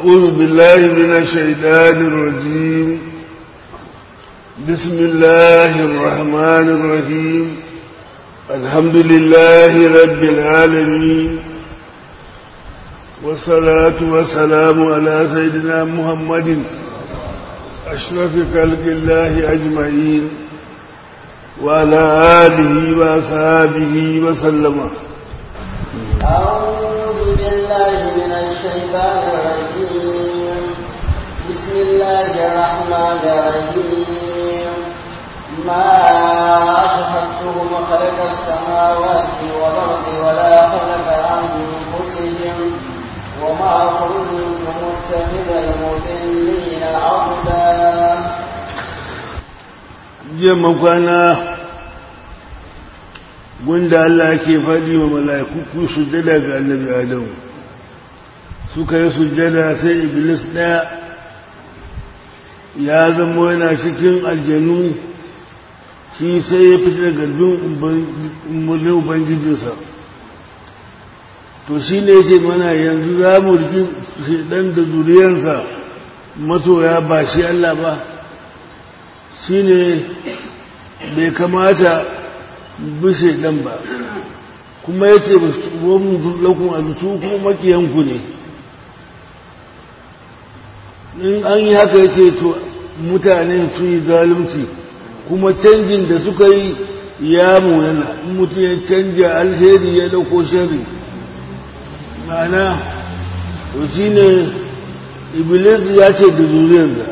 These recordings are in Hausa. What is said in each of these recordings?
أعوذ بالله من الشيطان الرجيم بسم الله الرحمن الرحيم الحمد لله رب العالمين والصلاة والسلام على سيدنا محمد أشرف خلق الله أجمعين وعلى آله وأصحابه وسلم أعوذ بالله من الشيطان الرجيم بسم الله الرحمن الرحيم ما أشهدتهم خلق السماوات والأرض ولا خلق أنفسهم وما كنت متخذ المضلين عضدا jiya makwana gunda Allah ke faɗi wa mala'iku ku sujjada ga annabi Adamu suka yi sujjada sai Iblis ɗaya ya zama yana cikin aljanu shi sai ya fita daga bin umarnin Ubangijinsa to shi ne ce mana yanzu za mu riki ɗan da zuriyarsa masoya ba shi Allah ba shi ne bai kamata bishe ɗan ba kuma ya ce wani lakun alutu kuma makiyanku ne in an yi haka ya ce to mutane su yi zalunci kuma canjin da suka yi ya munana in mutum ya canja alheri ya dauko shari ma'ana to shi ne iblis ya ce da zuriyarsa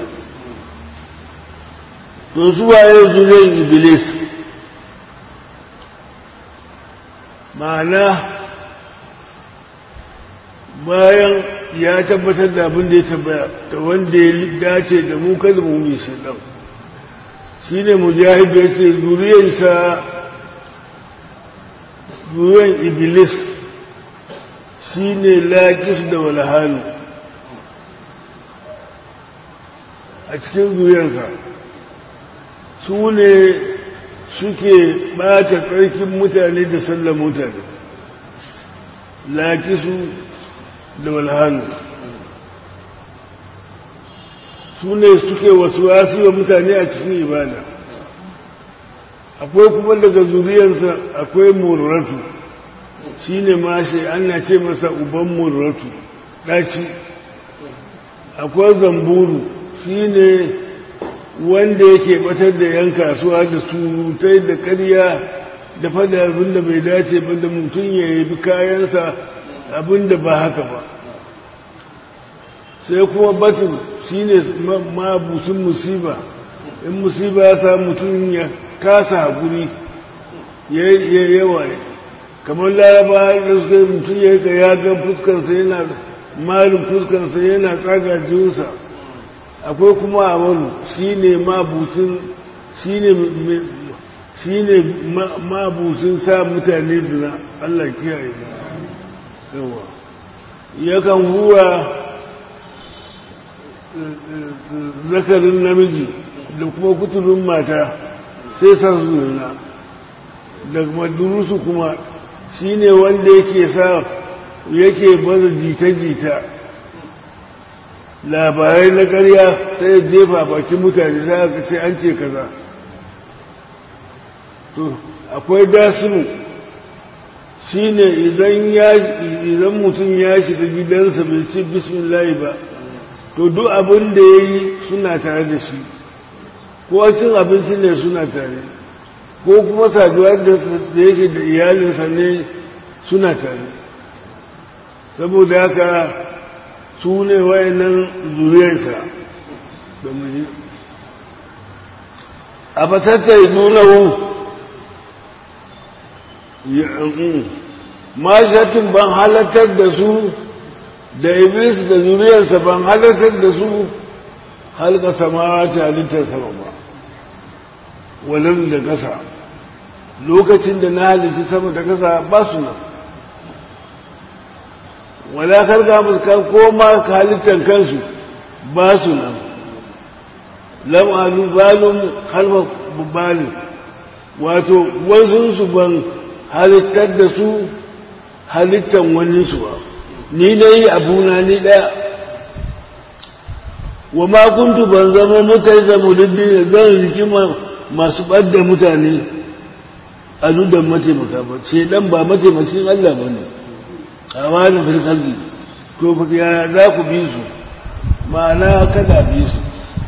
to su waye zuriyar iblis ma'ana bayan ya tabbatar da abin da ya tabbaya ta wanda ya dace da mu kada mu yi shi ɗan shi ne mujahid ya ce zuriyarsa zuriyar iblis shi ne laƙis da walhanu a cikin zuriyarsa su ne suke ɓata tsarkin mutane da sallar mutane laƙisu da walhanu su ne suke wasu wasu wa mutane a cikin ibada akwai kuma daga zuriyarsa akwai murratu shi ne mashi ana ce masa uban murratu ɗaci akwai zamburu shi ne wanda yake batar da yan kasuwa da surutai da karya da fada abin da bai dace ba da mutum ya yi kayansa abin da ba haka ba sai kuma batun shi ne mabusun musiba in musiba ya sa mutum ya kasa haƙuri ya yawa kamar laraba da suka mutum ya yi ya ga fuskarsa yana malin fuskarsa yana tsaga jinsa akwai kuma amalu shi ne mabucin shi ne mabucin sa mutane zina Allah kiyaye yawa yakan huwa zakarin namiji da kuma kuturin mata sai san zina da madurusu kuma shi ne wanda yake sa yake baza jita-jita labarai na ƙarya sai jefa bakin mutane sai aka ce an ce kaza to akwai dasimu shi ne idan mutum ya shiga gidansa bai ce bismillahi ba to duk abin da ya yi suna tare da shi ko cin abinci ne suna tare ko kuma saduwa da yake da iyalinsa ne suna tare saboda haka su ne wayannan zuriyarsa da muni a fatatta nunahu mashatin ban halartar da su da iblis da zuriyarsa ban halartar da su halka samawa ta halittar sama ba walin da ƙasa lokacin da na halitta sama da ƙasa ba su nan wala karga musu ko ma halittar kansu ba su nan lam alu balum halfa bubalin wato wasunsu ban halittar da su halittar wani su ba ni na yi abuna ni ɗaya wa ma kuntu ban zama mutai da muliddi zan rikima masu ɓadda mutane a nudan mataimaka ba ce dan ba mataimakin Allah ba ne a wani firkalbi to fa ya za ku bi su ma'ana kada bi su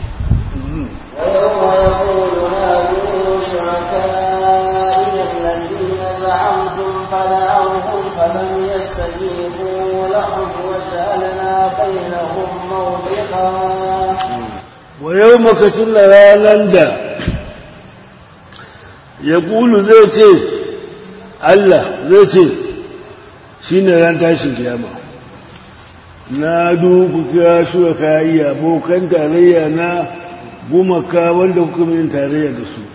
ويوم يقول هذه شركائي الذين زعمتم فدعوهم فلم يستجيبوا لهم وجعلنا بينهم موبقا wa yau makacin da ranar da ya ƙulu zai ce Allah zai ce shi ne ran tashin kiyama na duku kira shuwa kayi abokan tarayya na gumaka wanda kuka min tarayya da su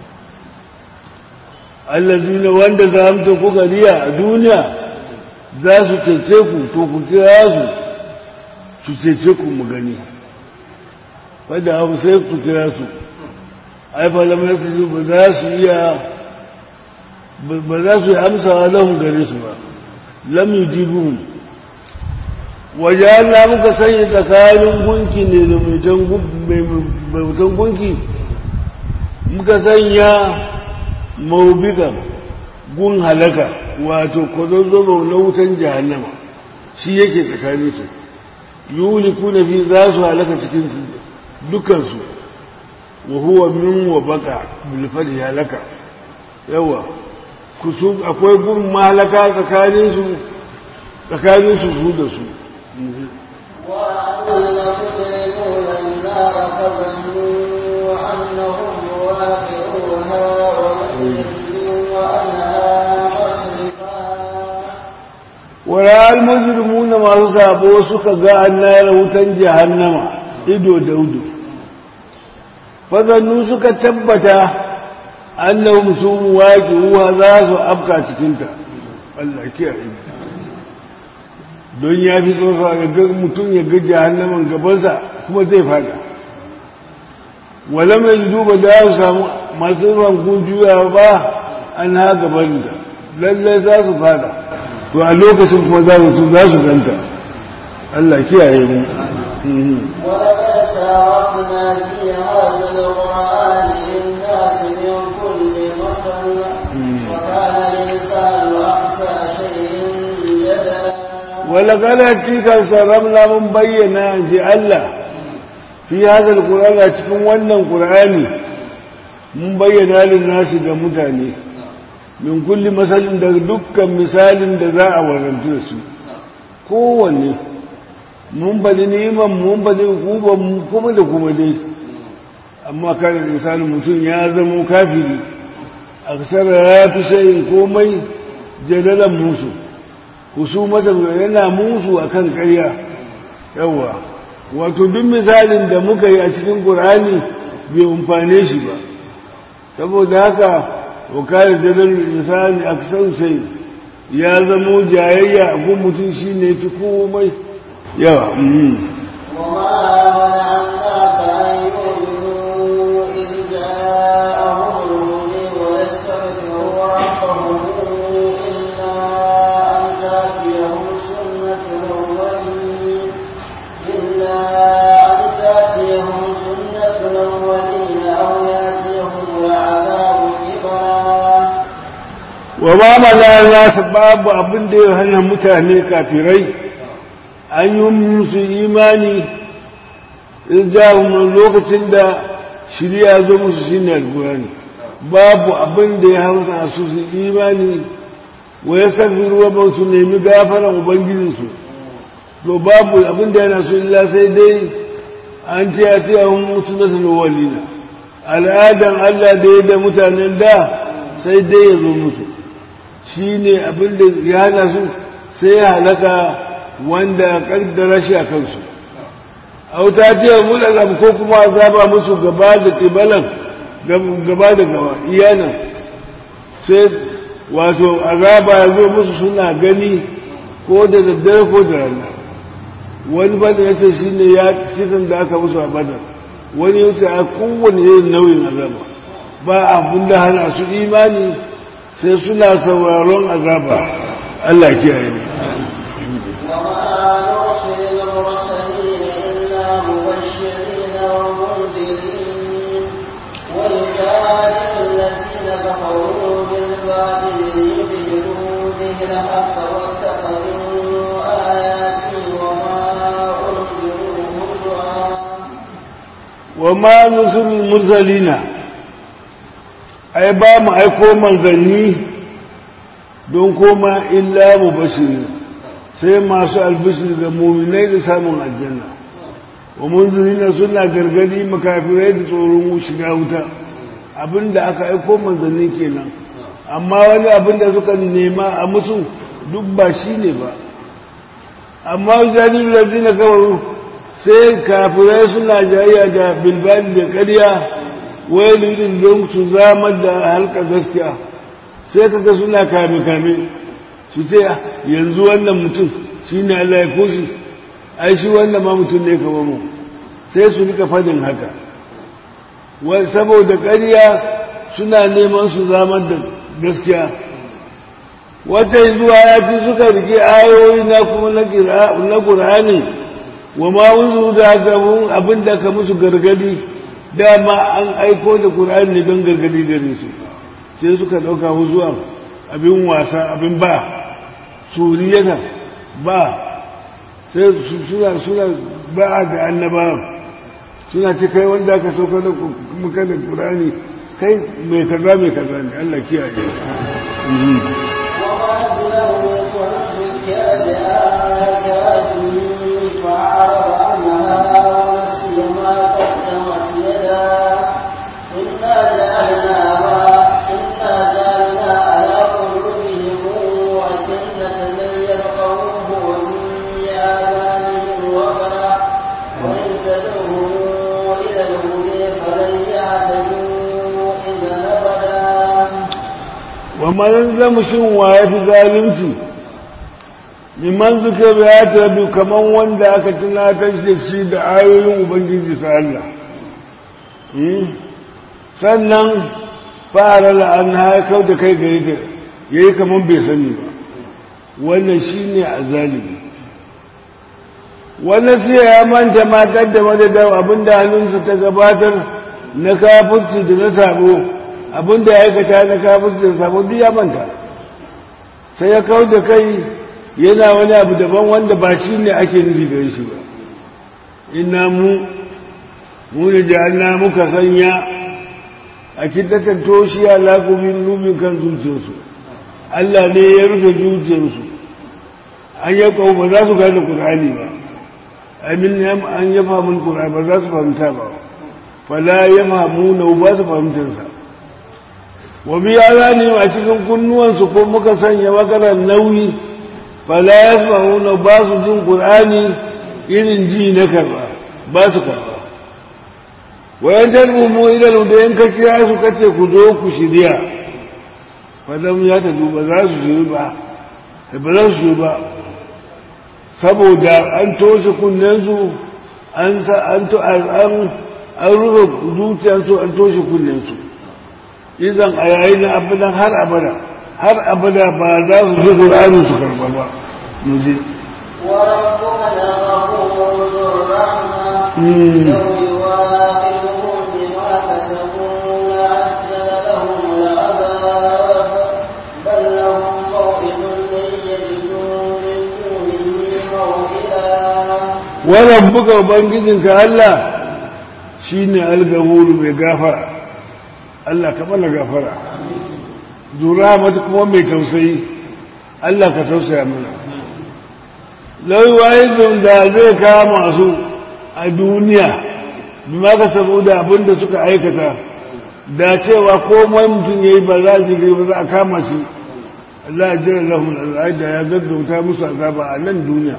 Allah zina wanda za hamta kuka riya a duniya za su cece ku to ku kira su su cece ku mu gani wadda abu sai ku kira su ai falamai su ba za su iya ba za su yi amsawa lahun gare su ba lam yujibuhum wajen na muka sanya tsakanin gunki ne da mai gunki muka sanya maubikan gun halaka wato kwazozobo na wutan jahannama shi yake tsakanin su yuli kuna fi za su halaka cikinsu dukansu wa huwa min wa baka bilfadi halaka yawa kusu akwai gun mahalaka tsakanin su tsakanin su su da su وأن المجرمون النار فظنوا أنهم واقعوها ويجدوا عنها مصرفا wala almujrimuna masu sabo suka ga annayar wutan jahannama ido da udo fazannu suka tabbata annahum su waqi'uha za su afka cikinta Allah kiyaye don ya fi tsofa ga mutum ya ga jahannaman gabansa kuma zai fada wala mai duba da su samu masu rankun juya ba an ha gaban da lallai za su fada to a lokacin kuma za su za su ganta Allah kiyaye mu ولقد سارقنا في هذا القرآن للناس من كل مثل وكان الإنسان أحسن شيء جدلا ولقد hakika sarramna mun bayyana ji Allah fi hada alqur'ani a cikin wannan qur'ani mun bayyana lin nasi ga mutane min kulli masalin da dukkan misalin da za a warantu da su kowanne mun bada neman mun bada hukuban kuma da kuma dai amma kada misalin mutum ya zama kafiri a kasar ya fi sayin komai jadalan musu husumata yana musu akan ƙarya yawa wato duk misalin da muka yi a cikin ƙur'ani bai umfane shi ba saboda haka wakar jadal insani aksar sai ya zamo jayayya a gun mutum shine fi komai yawa وما منع الناس أن يؤمنوا إذ جاءهم الهدى ويستغفروا ربهم إلا أن تأتيهم سنة الأولين إلا أن تأتيهم سنة الأولين أو يأتيهم العذاب قبلا wa ba mana nasu babu abin da ya hana mutane kafirai an yi musu imani rijahun lokacin da shirya zo musu shi ne alkurani babu abin da ya hausa su su imani wa ya sarfi ruwa ba su nemi gafaran ubangijinsu to babu abin da yana su illa sai dai an ce a ce an musu nasarar walina al'adan allah da ya da mutanen da sai dai ya zo musu shi ne abin da ya hana su sai ya halaka wanda kaddara shi a kansu auta ce mulalam ko kuma azaba musu gaba da tibalan gaba da gaba iyanan sai wato azaba ya zo musu suna gani ko da daddare ko da rana wani bada ya ce shi ne ya kisan da aka musu a badar wani ya ce a kowane irin nauyin azaba ba abin da hana su imani sai suna sauraron azaba Allah kiyaye ne وما نرسل المرسلين إلا مبشرين wa ma nusul mursalina ai ba mu aiko manzanni don koma illa mu bashiri sai masu albishir ga muminai da samun aljanna wa munzirina suna gargadi makafirai da tsoron shiga wuta abinda aka aiko manzanni kenan amma wani abinda suka nema a musu duk ba shi ne ba amma jani da zina kawaru sai kafirai suna jayayya da bilbali da ƙarya wailurin don su zama da halka gaskiya sai kaga suna kame-kame su ce yanzu wannan mutum shi ne Allah ya koshi ai shi wannan ma mutum ne kama mu sai su rika fadin haka saboda ƙarya suna neman su zama da gaskiya wata zuwa ya ci suka rike ayoyi na kuma na ƙur'ani wa ma wunzu da gamun abin da ka musu gargadi dama an aiko da ƙur'ani ne don gargadi gare su sai suka ɗauka zuwa abin wasa abin ba suriyata ba sai suna suna ba da annaba suna ce kai wanda aka sauka da muka da ƙur'ani kai mai kaza mai kaza ne Allah kiyaye فأعرض عنها ونسي ما قدمت يداه إنا جعلنا إنا جعلنا على قلوبهم أجنة من يفقهوه ومن آذانهم وقرا وإن تدعوهم إلى الهدى فلن يهتدوا إذا أبدا ومن لم شن waye fi zalunci liman suka biya ta bi kaman wanda aka tunatar da shi da ayoyin ubangiji ta Allah sannan fara la'an haikau da kai gari ta ya yi kaman bai sani ba wannan shi ne a zalimi wannan sai ya manta matar da madadar abinda hannunsa ta gabatar na kafurci da na sabo abinda ya aikata na kafurci da sabo duk ya manta sai ya kau da kai yana wani abu daban wanda ba shi ne ake nufi gare shi ba ina mu mu da ja'alna muka sanya a kiddatan toshiya laƙubin rubin kan zuciyarsu Allah ne ya rufe zuciyarsu an yi kawo ba za su gane ƙur'ani ba amin an ya fahimun ƙur'ani ba za su fahimta ba fala ya fahimu na ba su fahimtarsa wa biya za a cikin kunnuwansu ko muka sanya makarar nauyi fala ya fahimu ba su jin ƙur'ani irin ji na karba ba su karba wayan tarbumu idan da yanka kira su kace ku zo ku shirya fadam ya ta duba za su shiri ba ba za su shiri ba saboda an toshe kunnensu an an an rufe zuciyarsu an toshe kunnensu izan a yayin na abadan har abada har abada ba za su ji ƙur'ani su karba ba mu je وربك لغفور ذو الرحمة لو يواخذهم بما كسبوا لعجل لهم العذاب بل لهم موئد لن يجدوا من دونه موئلا وربك وبنجدك Allah shine algawuru mai gafara Allah ka mana gafara zura mata kuma mai tausayi Allah ka tausaya mana lau wahidun da zai kama su a duniya bi ma ka saboda abin da suka aikata da cewa komai mutum ya yi ba za su ba za a kama shi Allah ya jira lahun al'ada ya gaggauta musu azaba a nan duniya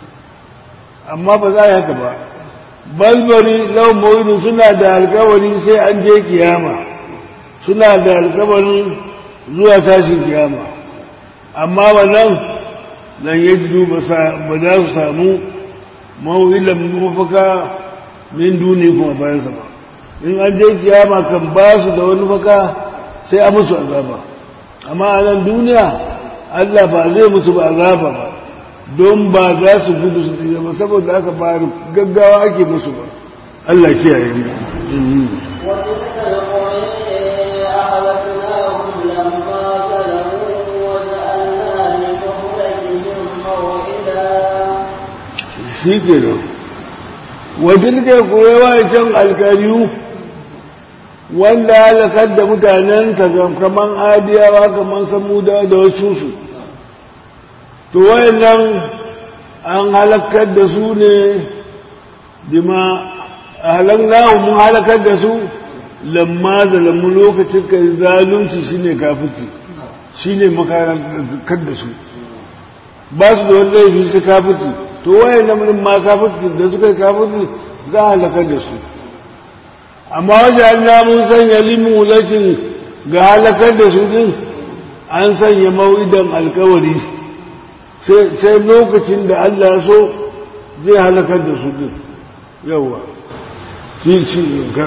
amma ba za a yi haka ba balbari lau mawidu suna da alkawari sai an je kiyama suna da alkawarin zuwa tashin kiyama amma wannan lan yajidu ba za su samu mawilan mafaka min duni kuma bayan ba in an je kiyama kan ba su da wani faka sai a musu azaba amma a nan duniya Allah ba zai musu ba azaba ba don ba za su gudu su tsira ba saboda aka ba gaggawa ake musu ba Allah kiyaye mu وتلك القرى أهلكناهم لما ظلموا وجعلنا لمهلكهم موعدا shi ke nan wajen ke kurewa can alkariyu wanda halakar da mutanen kamar adiyawa kamar samuda da wasu su to wayannan an halakar da su ne dima halaknahu mun halakar da su lamma zalamu lokacin ka zalunci shine kafirci shine makarantar da su ba su da wani laifi su kafirci to wayannan mun ma kafirci da suka yi kafirci za a halakar da su amma wajen mun sanya limulakin ga halakar da su din an sanya mau'idan alkawari sai lokacin da Allah so zai halakar da su din yawa shi shi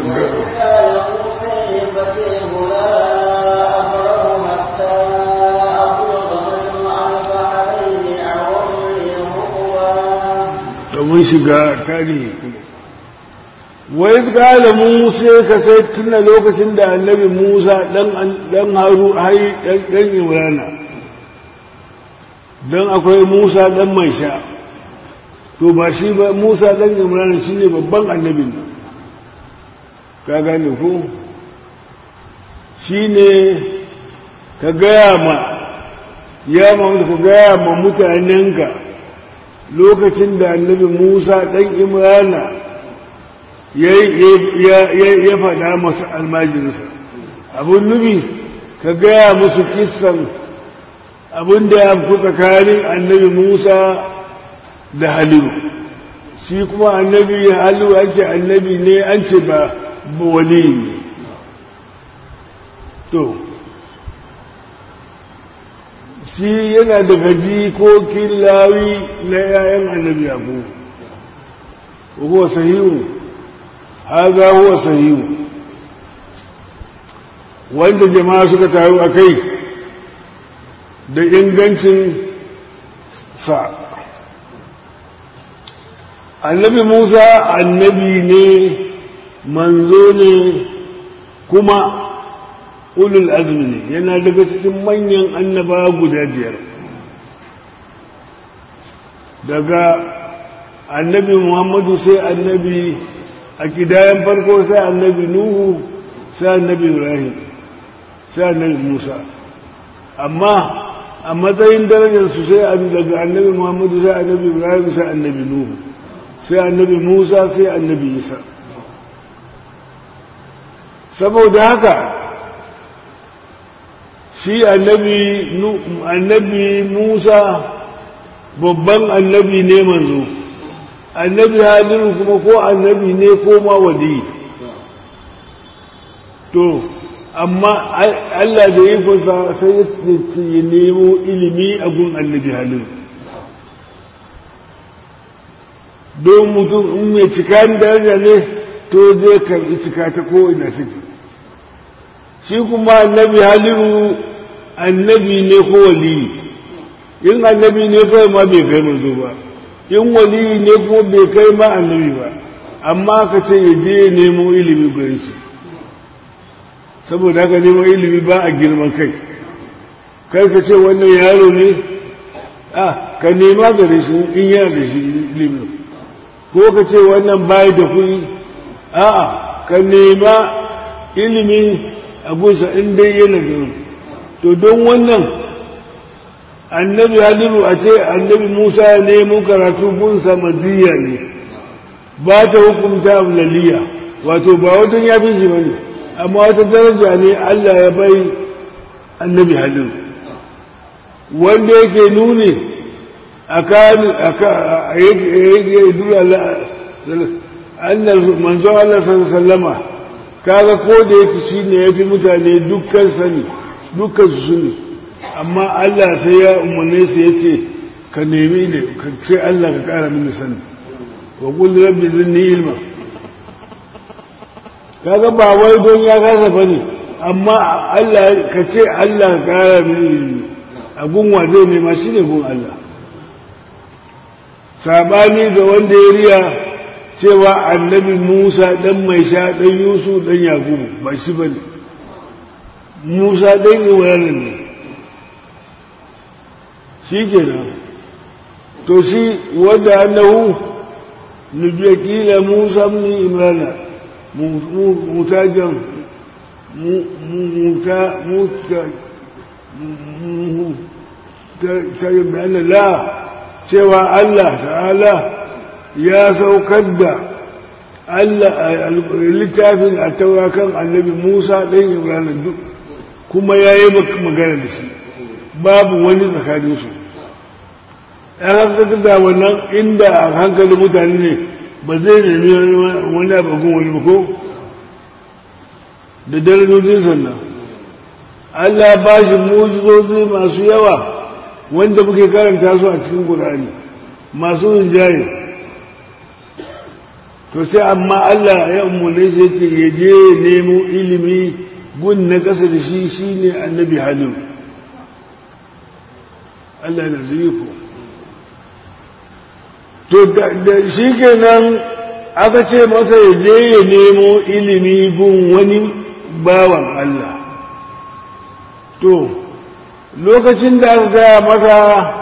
mun shiga tarihi wai kala musa ka sai tuna lokacin da annabi musa dan haru hai dan imrana dan akwai musa dan mai sha to ba shi ba musa dan imrana shine babban annabin nan ka gane ko shine ka gaya ma ya ma ka gaya ma mutanenka lokacin da annabi musa dan imrana ya faɗa masu almajinsa abin nufi ka gaya musu kissan abin da ya fi tsakanin annabi musa da halilu shi kuma annabi halilu an ce annabi ne an ce ba wali ne to shi yana daga jikokin lawi na 'ya'yan annabi abu huwa sahihu haza huwa sahihu wanda jama'a suka taru a kai da ingancin sa annabi musa annabi ne manzo ne kuma ulul azmi ne yana daga cikin manyan annaba guda biyar daga annabi muhammadu sai annabi a kidayen farko sai annabi nuhu sai annabi ibrahim sai annabi musa amma a matsayin darajarsu sai daga annabi muhammadu sai annabi ibrahim sai annabi nuhu sai annabi musa sai annabi isa saboda haka shi annabi musa babban annabi ne manzo annabi haliru kuma ko annabi ne ko ma wali to amma Allah da yi kusa sai ya nemo ilimi a gun annabi haliru don mutum in mai cika daraja ne to zai karbi cika ta ko ina suke shi kuma annabi haliru annabi ne ko wali in annabi ne kawai ma bai kai manzo ba in wali ne kuma bai kai ma annabi ba amma ka ce ya je nemo ilimi gare shi saboda haka nemo ilimi ba a girman kai kai ka ce wannan yaro ne a ka nema gare shi in yana da shi ilimin ko ka ce wannan bayi da kuɗi a'a ka nema ilimin a gusa in dai yana da to don wannan annabi haliru a ce annabi musa ya nemo karatu gunsa maziya ne ba ta hukunta ablaliya wato ba wajen ya fi shi bane amma wata daraja ne allah ya bai annabi haliru wanda yake nuni a kan yake dura manzo allah sallama kaga ko da yake shi ne ya fi mutane dukkan sani dukkan su sani amma Allah sai ya umarne su ya ce ka nemi ne ka ce Allah ka kara mini sani wa kulli rabbi zinni ilma kaga ba wai don ya kasa bane amma Allah ka ce Allah ka kara mini ilmi a gunwa zai nema shine gun Allah sabani da wanda ya riya cewa annabi Musa dan mai sha dan Yusuf dan Yakubu ba shi bane Musa dan Ibrahim ne shi kenan to shi wanda annahu nubiya kila musa mun imrana mutajen muta muta ta yi bayanin la cewa Allah ta'ala ya saukar da Allah littafin a taurakan annabi Musa ɗan Ibrahim duk kuma ya yi magana da shi babu wani tsakaninsu ‘yan hankali da wannan inda a hankalin mutane ne ba zai nemi wani abagun wani ko da darajojin sannan Allah ba shi mujizozi masu yawa wanda muke karanta su a cikin Qur'ani masu rinjaye to sai amma Allah ya umarne shi yace ya je nemo ilimi gun na ƙasa da shi shine annabi halim Allah na zurifu to da shi kenan aka ce masa ya je ya nemo ilimi gun wani bawan Allah to lokacin da aka gaya masa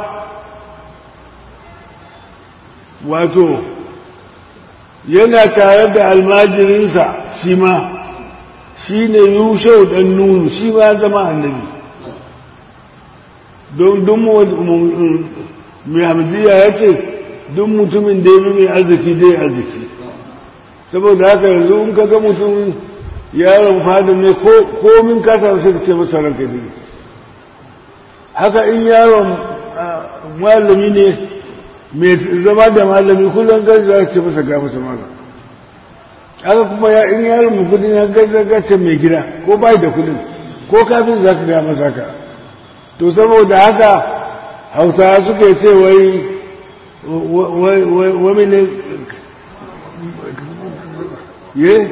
wato yana tare da almajirinsa shi ma shi ne yushau ɗan nunu shi ma zama annabi don dun mai hamziya ya ce duk mutumin da ya mai arziki dai arziki saboda haka yanzu in ka ga mutum yaron fadin ne komin kasa sai ka ce masa ranka ne haka in yaron malami ne mai zama da malami kullum gaji za ce masa ga masa mala haka kuma in yaron mu kudin ya gaji ce mai gida ko bai da kudin ko kafin za ka ga masa ka to saboda haka hausawa suke ce wai wai ne ye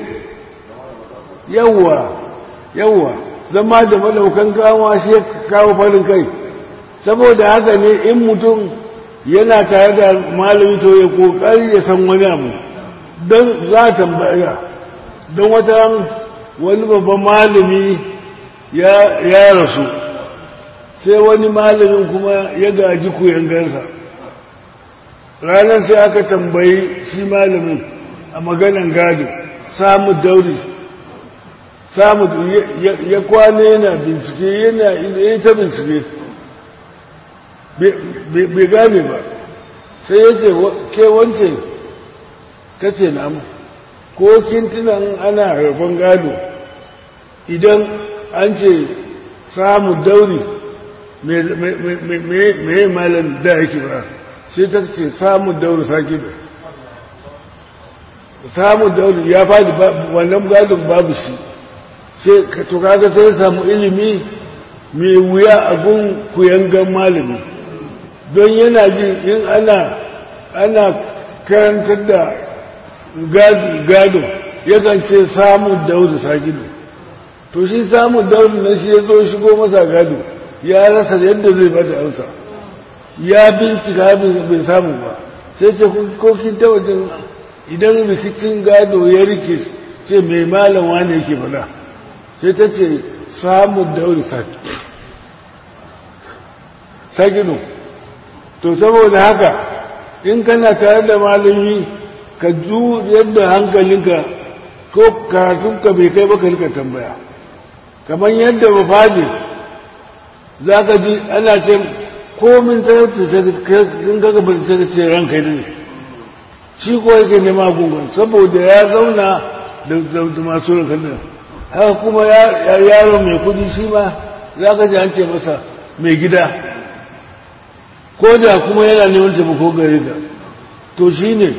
yawwa yawwa zama da malaukan kawo shi ya kawo farin kai saboda haka ne in mutum yana tare da malami to ya kokari ya san wani abu don za a tambaya don wata wani babban malami ya rasu sai wani malamin kuma ya gaji kuyangarsa ranar sai aka tambayi shi malamin a maganan gado samu dauri samu ya kwana yana bincike yana ya ta bincike bai gane ba sai ya ce ke wance ta ce namu ko kintunan ana rabon gado idan an ce samu dauri mai malam da yake ba sai ta ce samu dauri sake da samu dauri ya fadi wannan gadon babu shi sai to kaga sai ya samu ilimi mai wuya a gun kuyangan malami don yana ji in ana ana karantar da gado yakan ce samun daudu sagido to shi samun daudu na shi ya zo shigo masa gado ya rasa yadda zai bata amsa ya bincika bai samu ba sai ce kokin ta wajen idan rikicin gado ya rike ce mai malam wane yake faɗa sai ta ce samun daudu sagido to saboda haka in kana tare da malami ka ju yadda hankalinka ko karatunka bai kai baka rika tambaya kamar yadda ba faɗi za ka ji ana ce komin talauta sun kaga ba ta ce ranka ne shi ko yake nema gungun saboda ya zauna da masu ranka ne haka kuma yaro mai kudi shi ma za ka ji an ce masa mai gida ko da kuma yana neman taimako gare ka to shi ne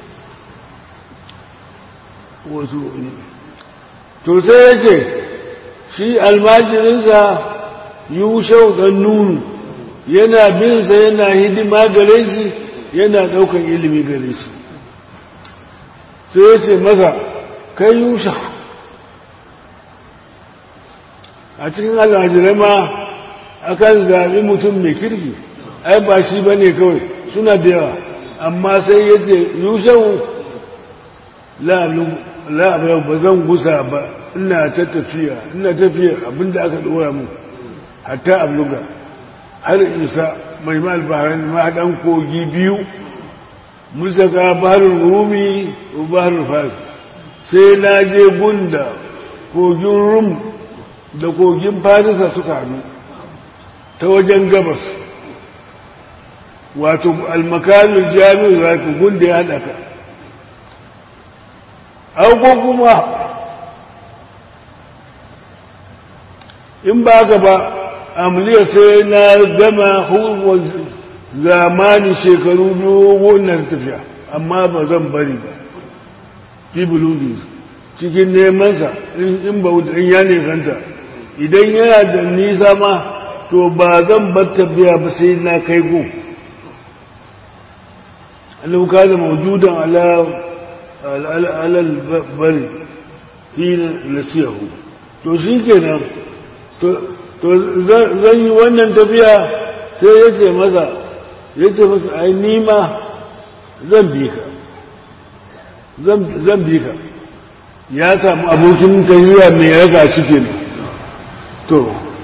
wasu to sai yake shi almajirinsa yushau ɗan nunu yana binsa yana hidima gare shi yana ɗaukan ilimi gare shi sai ya ce masa kai yushau a cikin almajirai ma akan zaɓi mutum mai kirki ai ba shi ba ne kawai suna da yawa amma sai ya ce yushau la'abar ba zan gusa ba ina ta tafiya ina tafiya abinda aka ɗora mu hatta abluga har isa mai malbaharin mahaɗan kogi biyu mulsaka baharul rumi wa baharul fas sai na je gunda kogin rum da kogin farisa suka hannu ta wajen gabas wato almakalin jami'u za ka gunda ya haɗa ka auko kuma in ba ka ba amliya sai na gama hukumar zamani shekaru dogon na tafiya amma ba zan bari ba fibuludi cikin nemansa in ba in ya nesanta idan yana da nisa ma to ba zan bar tafiya ba sai na kai go annabi kana mawjudan ala alal bari hina nasiyahu to shi kenan to zan yi wannan tafiya sai ya ce masa ya ce masa ai nima zan bi ka zan bi ka ya samu abokin tafiya mai raga shi kenan to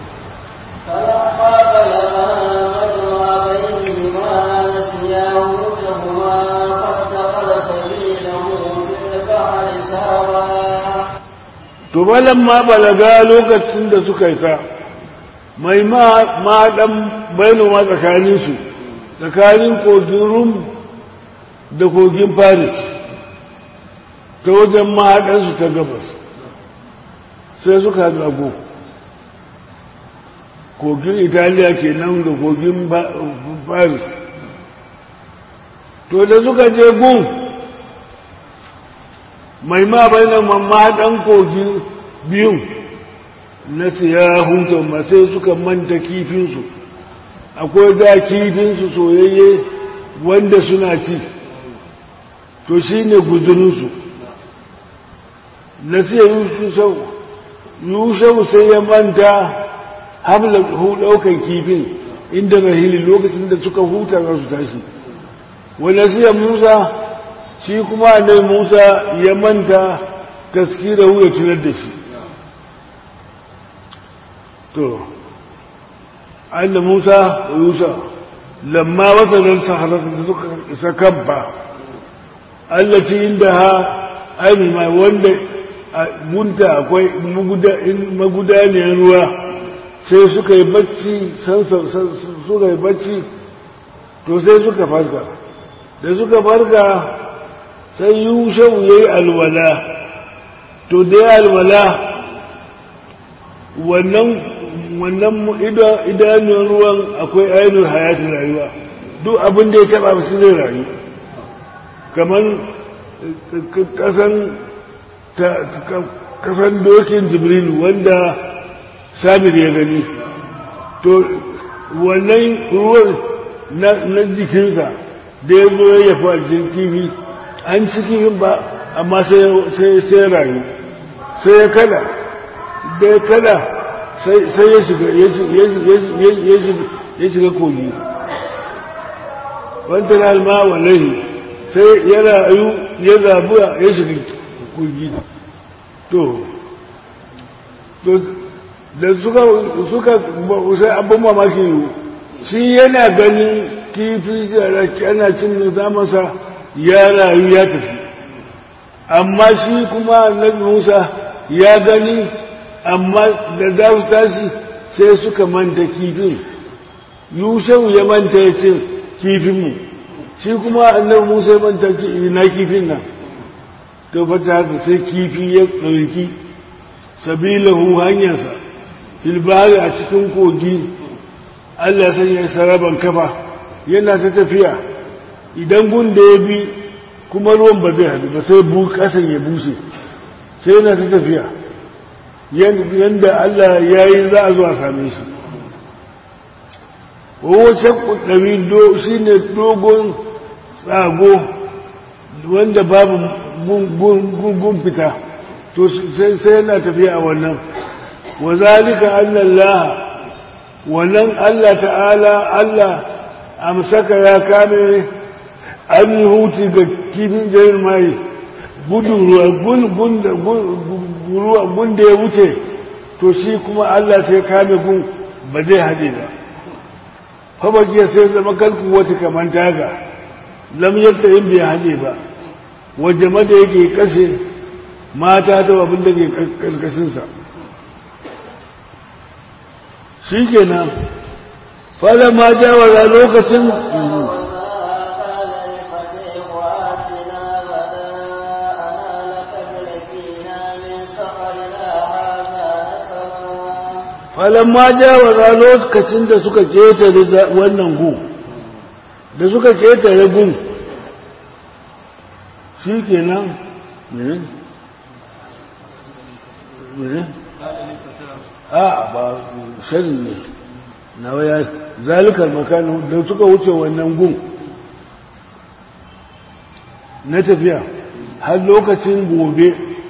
to balan ma balaga lokacin da suka isa mai ma dan bainoma tsakaninsu tsakanin kogin rum da kogin paris ta wajen mahaɗansu ta gabas sai suka gago kogin italiya ke nan da kogin paris to da suka je gun mai ma bainan mahaɗan kogin biyun na siya hutun ba sai suka manta kifinsu akwai da kifinsu soyayye wanda suna ci to shi ne guzurinsu na siya yushau sai ya manta hamla ɗaukan kifin inda rahili lokacin da suka huta za su tashi wanda siya musa shi kuma nai musa ya manta taskira ya tunar da shi to anna musa wa yusa lamma wasalan saharata da suka isa kabba allaci inda ha ainihin mai wanda a gunta akwai magudaniyar ruwa sai suka yi bacci suka yi bacci to sai suka farka da suka farka sai yushau ya yi alwala to da ya alwala wannan wannan idanun ruwan akwai ainihin hayatin rayuwa duk abin da ya taba su zai rayu kamar kasan dokin jibrilu wanda samir ya gani to wannan ruwan na jikinsa da ya zo ya fi aljin kifi an ci kifin ba amma sai rayu sai ya kada da ya kada sai ya shiga ya shiga kogi wanta na alma wallahi sai ya rayu ya zabuwa ya shiga kogi to da suka suka sai abin mamaki shi yana ganin kifi ana cin zamansa ya rayu ya tafi amma shi kuma na musa ya gani amma da za su tashi sai suka manta kifin yushau ya manta ya ce kifinmu shi kuma annabi musa ya manta ce ina kifin nan to fata haka sai kifi ya ɗauki sabilahu hanyarsa filbari a cikin kogi allah sanya saraban kafa yana ta tafiya idan gun da ya bi kuma ruwan ba zai haɗu ba sai bu ƙasan ya bushe sai yana ta tafiya yadda Allah ya yi za a zuwa same shi wace ɗari shi ne dogon tsago wanda babu gun fita to sai yana tafiya a wannan wa zalika annan laha wannan Allah ta'ala Allah amsaka ya kame an yi hutu ga kifin jayin mai gudun ruwa gun da ya wuce to shi kuma Allah sai kame gun ba zai haɗe ba fabagiya sai zama kalku wata kamar taga lam yadda yin bai haɗe ba wajen da yake kashe mata ta abin da ke karkashinsa shi kenan fada ma jawara lokacin falon ma jawara lokacin da suka ketare wannan gu da suka ketare gun shi kenan ne ne a ba shirin ne na waya zalikar makanu da suka wuce wannan gun na tafiya har lokacin gobe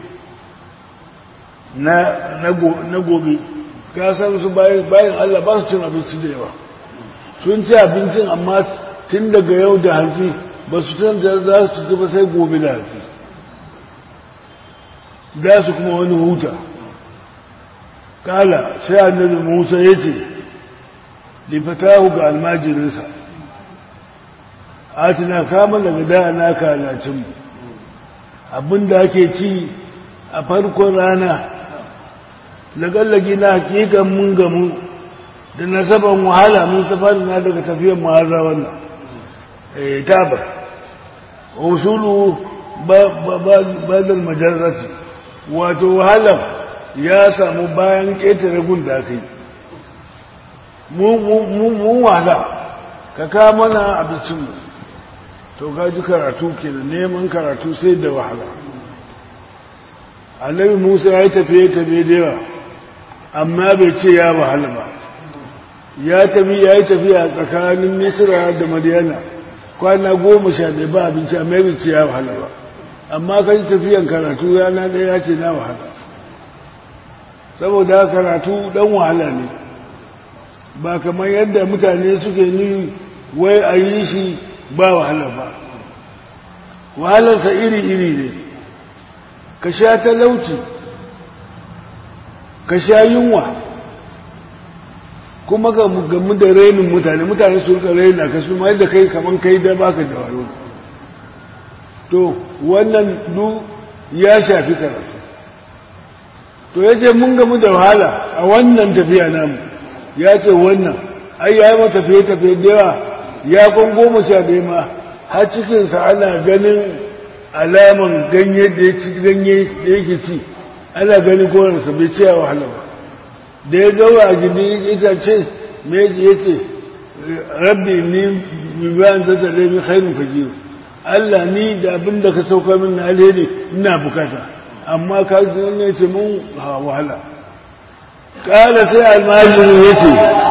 na gobe ka san su bayan Allah ba su cin abinci da yawa sun ci abincin amma tun daga yau da hanci ba su san da za su ci ba sai gobe da hanci za su kuma wani huta kala sai annabi musa ya ce lifatahu ga almajirinsa atina kama daga da na kalacinmu abinda ake ci a farkon rana lagallagi na hakikan mun gamu da nasaban wahala mun safari na daga tafiyar ma'aza wannan tabar usulu badal majarrati wato wahalar ya samu bayan ƙetare gun da kai mun wahala ka kawo mana abincinmu to gaji karatu ke da neman karatu sai da wahala annabi musa ya yi tafiye-tafiye da yawa amma bai ce ya wahala ba ya tafi ya yi tafiya tsakanin misira da madiyana kwana goma sha ɗaya ba abinci amma bai ce ya wahala ba amma kan tafiyan karatu rana ɗaya ya ce na wahala saboda karatu ɗan wahala ne ba kamar yadda mutane suke ni wai a yi shi ba wahala ba wahalarsa iri-iri ne ka sha talauci ka sha yunwa kuma ga gamu da rainin mutane mutane su rika raina ka su ma yadda kai kamar kai da baka da wayo to wannan du ya shafi karatu to ya ce mun gamu da wahala a wannan tafiya namu ya ce wannan ai ya yi mata tafiye-tafiye da yawa ya kwan goma sha ɗaya ma har cikinsa ana ganin alaman ganye da ya ci ganye da yake ci ana ganin konarsa bai ce wahala ba da ya zaura a gindin itace me ya ce rabbi ni mi bayan zata da mi khairun fajiru Allah ni da abin da ka sauka min na alheri ina bukata amma ka ji ne ce mun wahala kala sai almajiri ya ce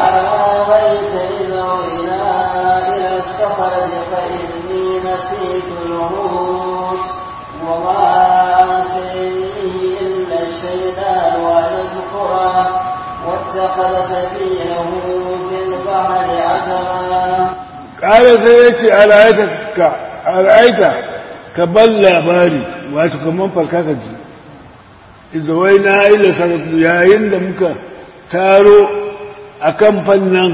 واتخذ سبيله في البحر عجبا قال سيأتي أرأيتك أرأيت كبل labari wato kaman farka ka ji izawai na ila sarrafa yayin da muka taro a kan fannan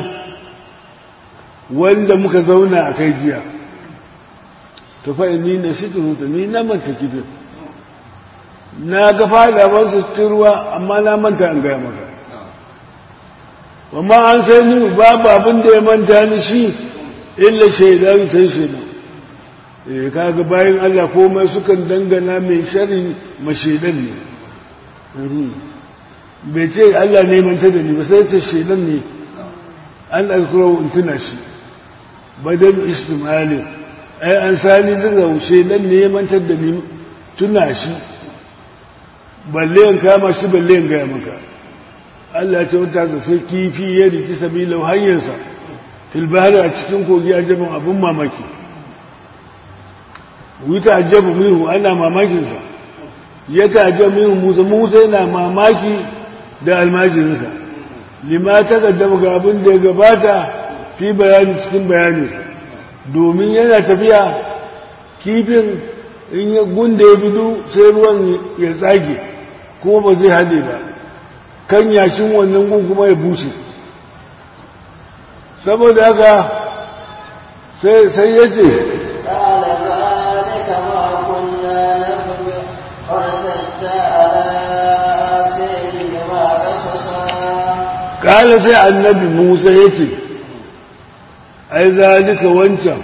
wanda muka zauna a kai jiya to fa ni na shi ni na manta kifin na ga fadaban su cikin ruwa amma na manta an gaya maka amma an sai ni babu abin da ya manta ni shi illa shaidan sai shaidan eh kaga bayan Allah komai sukan dangana mai shari ma shaidan ne bai ce Allah ne manta da ni ba sai ce shaidan ne an alkuro in tuna shi badal istimali ai an sani daga shaidan ne ya mantar da ni tuna shi balle in kama shi balle in gaya maka Allah ce wata da sai kifi ya riki sabilau hanyarsa filbahari a cikin kogi ajabin abin mamaki wuta ajabu mihu ana mamakinsa ya ta ajabu mihu musa musa yana mamaki da almajirinsa lima ta gaddama ga abin da ya gabata fi bayani cikin bayaninsa domin yana tafiya kifin in ya gunda ya bidu sai ruwan ya tsage kuma ba zai haɗe ba kan yashin wannan gun kuma ya bushe saboda haka sai ya ce kala sai annabi musa ya ce ai zalika wancan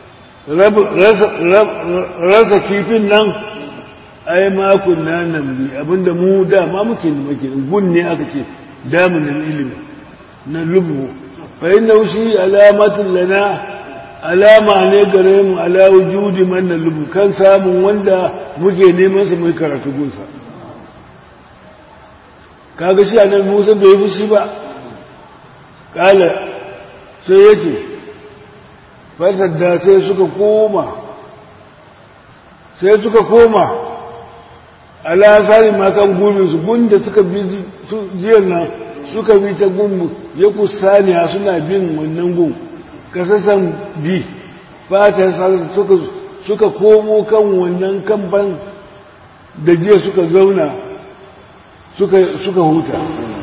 rasa kifin nan ai makon na nan bi abinda mu dama muke da muke gun ne aka ce damunan ilimi na lubu fa inna shi alamatin lana alama ne gare mu ala wujudi man na lubu kan samun wanda muke neman su mai karatu gunsa kaga shi annabi Musa bai yi shi ba kala sai yace fasadda sai suka koma sai suka koma alasari makan gurbin su gunda suka bi jiyar nan suka bi ta gunmu ya kusaniya suna bin wannan gun kasasan bi fata suka suka komo kan wannan kamfan da jiya suka zauna suka suka huta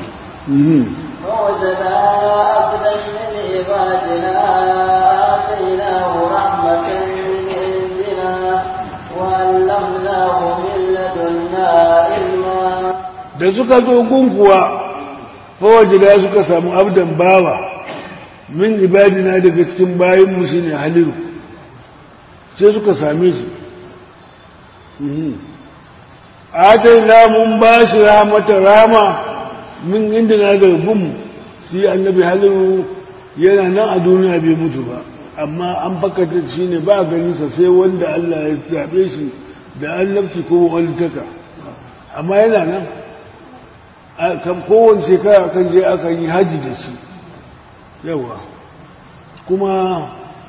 فوجدا عبدا من عبادنا آتيناه رحمة من عندنا وعلمناه من لدنا علما da suka zo gunkuwa fawajida suka samu abdan bawa min ibadina daga cikin bayanmu shi ne haliru sai suka same shi atai na mun ba shi ramata rama min inda na garbin shi annabi haliru yana nan a duniya bai mutu ba amma an fakata shi ne ba ganinsa sai wanda Allah ya zaɓe shi da annabci ko walitaka amma yana nan kan kowane shekara kan je aka yi haji da shi yawa kuma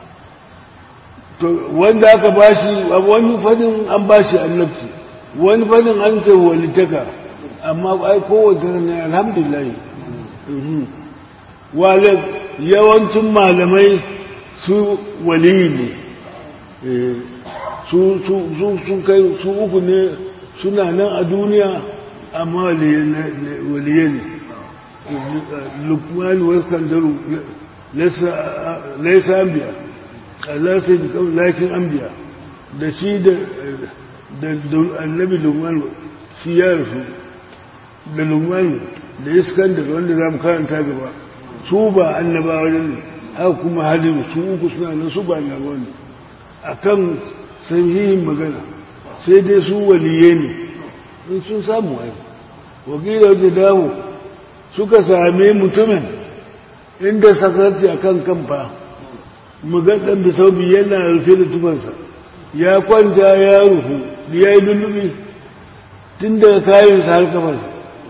wanda aka bashi wani fadin an bashi annabci wani fadin an ce walitaka amma ai kowace ne alhamdulillah wale yawancin malamai su waliyi ne su kai su uku ne suna nan a duniya amma waliye ne lukman wasu kandaru laisa an biya Allah sai da kawai lakin an biya da shi da annabi lukman shi ya rasu da lukman da iskandar wanda za mu karanta gaba su ba annabawa ne haka kuma halin su uku suna nan su ba annabawa ne a kan sahihin magana sai dai su waliye ne in sun samu wani wakilar da dawo suka same mutumin inda sakarci a kan kamfa mugaddan bisaubi yana rufe da tufansa ya kwanta ya rufu da ya yi lullubi tun daga kayansa har kafarsa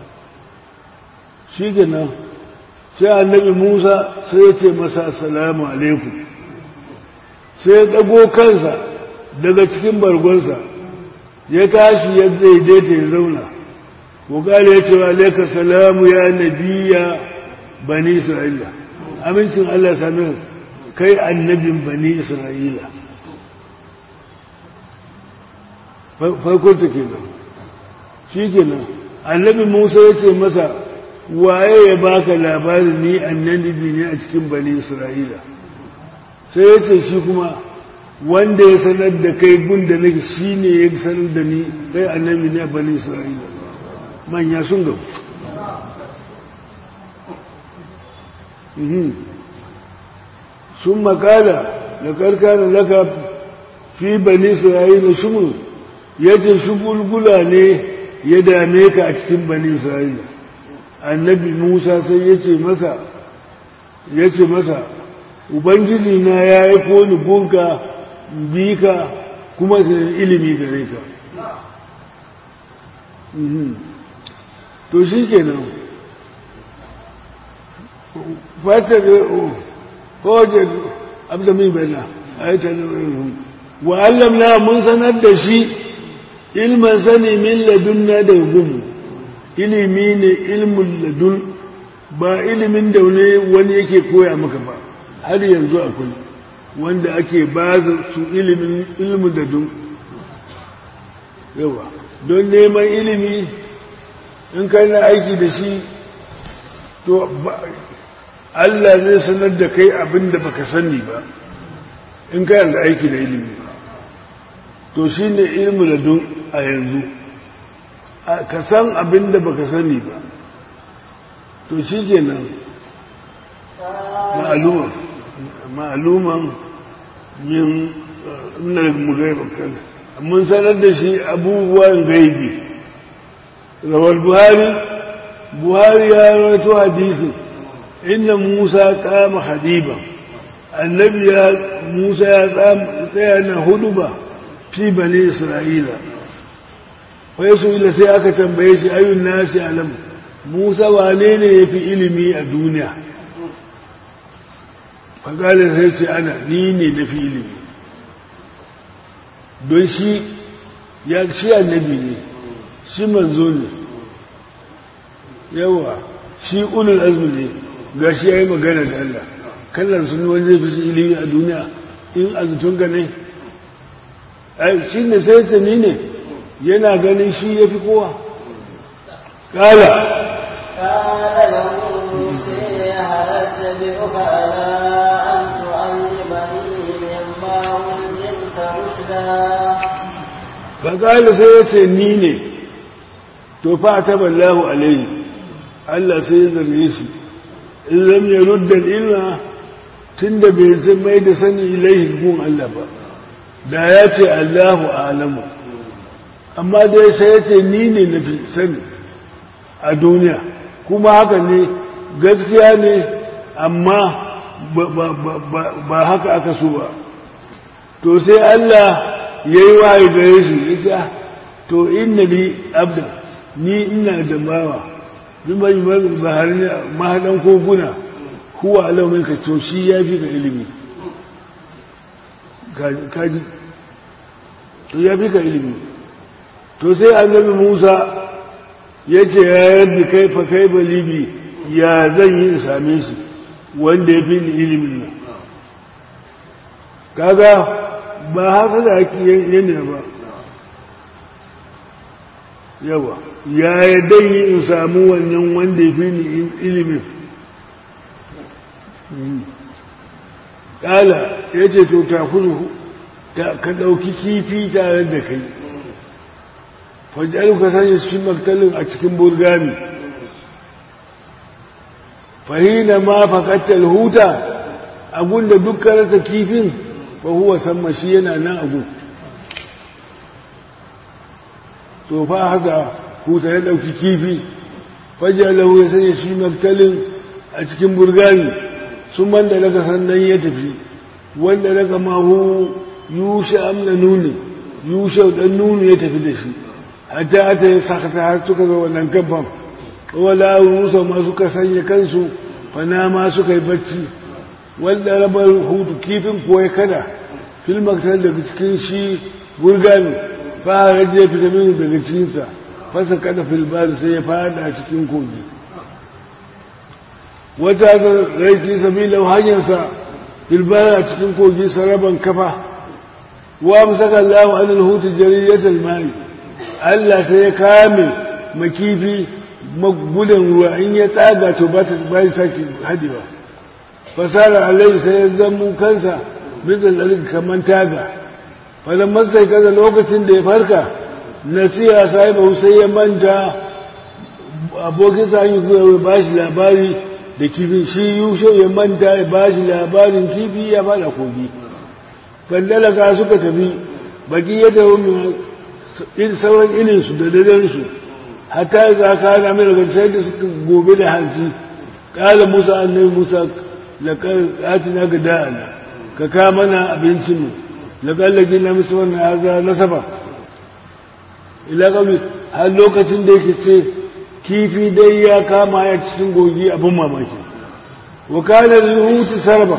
shi nan sai annabi musa sai ya ce masa assalamu alaikum sai ya ɗago kansa daga cikin bargonsa ya tashi ya daidaita ya zauna wakali ya ce wa alaika salamu ya nabiya bani isra'ila amincin allah sami kai annabin bani isra'ila farkonta kenan shi kenan annabi musa ya ce masa waye ya baka labarin ni annabi ne a cikin bani isra'ila sai ya ce shi kuma wanda ya sanar da kai gun da nake shi ne ya sanar da ni kai annabi ne a bani isra'ila manya sun gabu sun makala da karkana laka fi bani isra'ila shumul ya ce shugulgula ne ya dame ka a cikin bani isra'ila annabi musa sai ya ce masa ya ce masa ubangiji na ya yi koni gunka bi ka kuma ilimi gare ka to shi kenan fatar kowace abdamin bana a yi tanin wa allamna mun sanar da shi ilman sani min ladunna da gumu ilimi ne ilmin ladun ba ilimin da wani yake koya maka ba har yanzu akwai wanda ake ba su ilimin ilmin ladun yawa don neman ilimi in kai na aiki da shi to Allah zai sanar da kai abin da baka sani ba in kai da aiki da ilimi to shi ne ilmi ladun a yanzu ka san abin da baka sani ba to shi kenan ma'aluman ma'aluman min na mugaiba kan mun sanar da shi abubuwan gaibi rawar buhari buhari ya rawaito hadisin inda musa kama hadiba annabi ya musa ya tsaya na hudu ba fi bane isra'ila wai su ila sai aka tambaye shi ayun nasi alam musa wane ne ya fi ilimi a duniya fagalin sai ce ana ni ne na fi ilimi don shi ya shi annabi ne shi manzo ne yawa shi ulul azmi ne ga shi ya yi magana da Allah kallon sun wani zai fi shi ilimi a duniya in azutun gane shi ne sai ce ni ne yana ganin shi ya fi kowa ƙala قال له موسى هل اتبعك على ان تعلمني مما علمت رشدا faƙali sai ya ce ni ne to fa ta ballahu alaihi Allah sai ya zarge shi in lam ya rudda ilma tun da bai san mai da sani ilaihi gun Allah ba da ya ce Allahu alamu amma dai sai ya ce ni ne na fi sani a duniya kuma haka ne gaskiya ne amma ba haka aka so ba to sai Allah ya yi wahayi gare shi ya ce to inna ni abda ni ina da bawa bin bai bahari mahaɗan koguna huwa alamun ka to shi ya fi ka ilimi kaji to ya fi ka ilimi to sai annabi musa ya ce ya yadda kai fa kai balibi ya zan yi in same shi wanda ya fi ilimin nan kaga ba haka da ake yana ba yawa ya yadda yi in samu wannan wanda ya fi ilimin ƙala ya ce to ta kudu ka ɗauki kifi tare da kai fajar ka sanya shi maktalin a cikin burgami fahina ma fakattar huta abunda dukkan rasa kifin fahuwa samma shi yana nan abu to fa haka huta ya ɗauki kifi fajar lahu ya sanya shi maktalin a cikin burgami sun banda daga sannan ya tafi wanda daga mahu yushe amna nuni yushe dan nuni ya tafi da shi hatta ta yi sakata har suka ga wannan kamfan wala rusa ma suka sanya kansu fana ma suka yi bacci wanda rabar hutu kifin kuwa ya kada filmaktar daga cikin shi burgami fara je fita mini daga cikinsa fasa kada filbar sai ya fada cikin kogi wata ga raiki sabila hanyarsa filbar a cikin kogi saraban kafa wa musaka Allah anil hutu jariyatul mai Allah sai ya kame makifi magudan ruwa in ya tsaga to ba ta bai saki hadiwa fasara alai sai ya zammu kansa bisa lalin kaman taga fadan masai kaza lokacin da ya farka nasiya sahiba sai ya manta abokin sa yi zuwa ba shi labari da kifin shi yusho ya manta ya ba shi labarin kifi ya bada kogi fandalaka suka tafi baki ya tafi sauran ininsu da dadansu hatta za ka na mai daga sai da suka gobe da hanci ƙala musa annabi musa laƙar na ga da'ana ka ka mana abincinmu laƙallagi na musu wannan haza na saba ila ƙauli har lokacin da yake ce kifi dai ya kama ya cikin gogi abin mamaki wakalar yuhutu sarba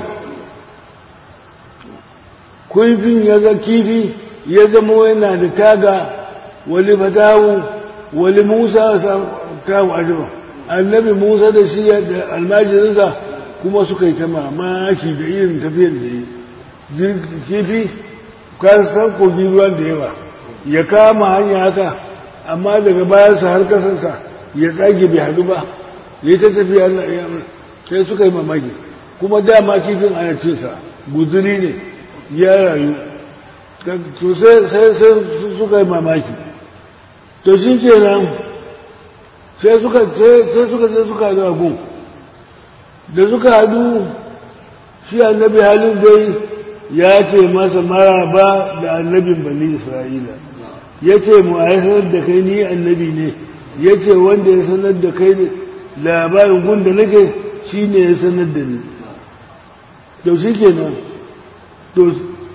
kufin ya ga kifi ya zama yana da taga wali fatahu wali musa tahu ajiba annabi musa da shi da almajirinsa kuma suka yi ta mamaki da irin tafiyar da yi kifi ka san kogi ruwan da yawa ya kama hanya haka amma daga bayansa har kasansa ya tsage bai hadu ba ya ta tafiya sai suka yi mamaki kuma dama kifin ana cinsa guzuri ne ya rayu to sai sai suka yi mamaki to shi ke nan sai suka sai suka je suka haɗu a gun da suka haɗu shi annabi halin dai ya ce masa maraba da annabin bani isra'ila ya ce mu a sanar da kai ni annabi ne ya ce wanda ya sanar da kai labarin gun da nake shi ne ya sanar da ni to shi kenan to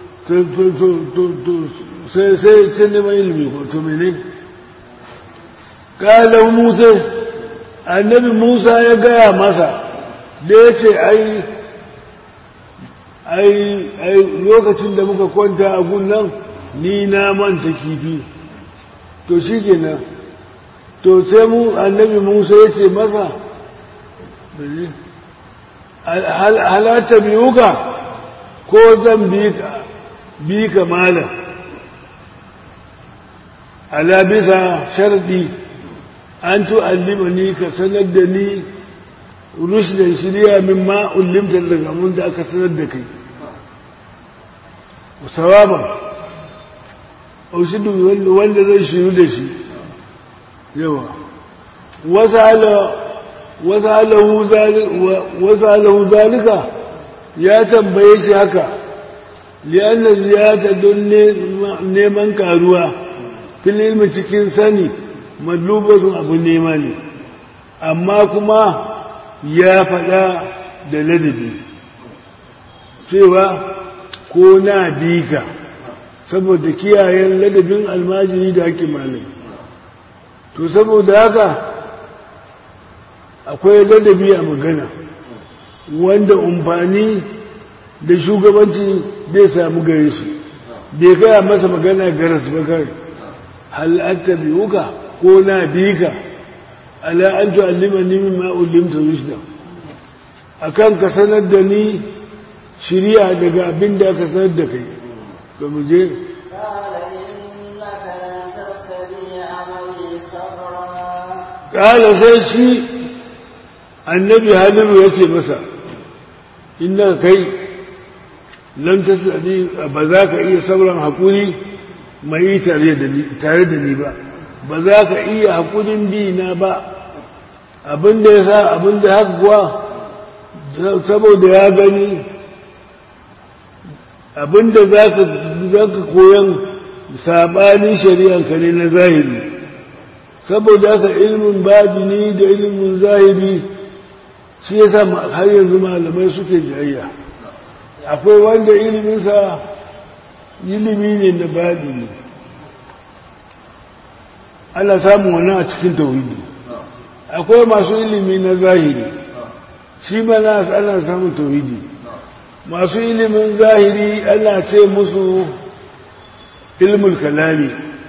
sai sai neman ilimi ko to mene kalan musa annabi musa ya gaya masa da ya ce ai ai lokacin da muka kwanta a gun ni na manta kifi to shi kenan to sai mu annabi musa ya ce masa halatta biyuka ko zan bi ka malam ala bisa sharɗi an tu'allima ni ka sanar da ni rushdan shirya min ma ullimta daga mun da aka sanar da kai sawaban aushidu wanda zai shiru da shi yawa wasu alahu zalika ya tambaye shi haka liyanna ziyata don neman karuwa fil ilmi cikin sani madlubatun abu nema ne amma kuma ya faɗa da ladabi cewa ko na bika saboda kiyayen ladabin almajiri da ake malai to saboda haka akwai ladabi a magana wanda umfani da shugabanci zai samu gare shi bai kaya masa magana garas ba kai halatta biyuka ko na bika ala an tu'allima ni mimma ullimta rushda akan ka sanar da ni shiriya daga abin da aka sanar da kai to mu je ƙala sai shi annabi halilu ya ce masa inda kai lan tasadi ba za ka iya sauran haƙuri mai tare da ni ba ba za ka iya haƙurin bi na ba abin da ya sa abin da haka kuwa saboda ya gani abin da za ka koyan saɓanin shari'anka ne na zahiri saboda haka ilimin babini da ilimin zahiri shi ya sa har yanzu malamai suke jayayya akwai wanda iliminsa ilimi ne na babini ana samun wani a cikin tauhidi akwai masu ilimi na zahiri shi mana ana samun tauhidi masu ilimin zahiri ana ce musu ilmul kalami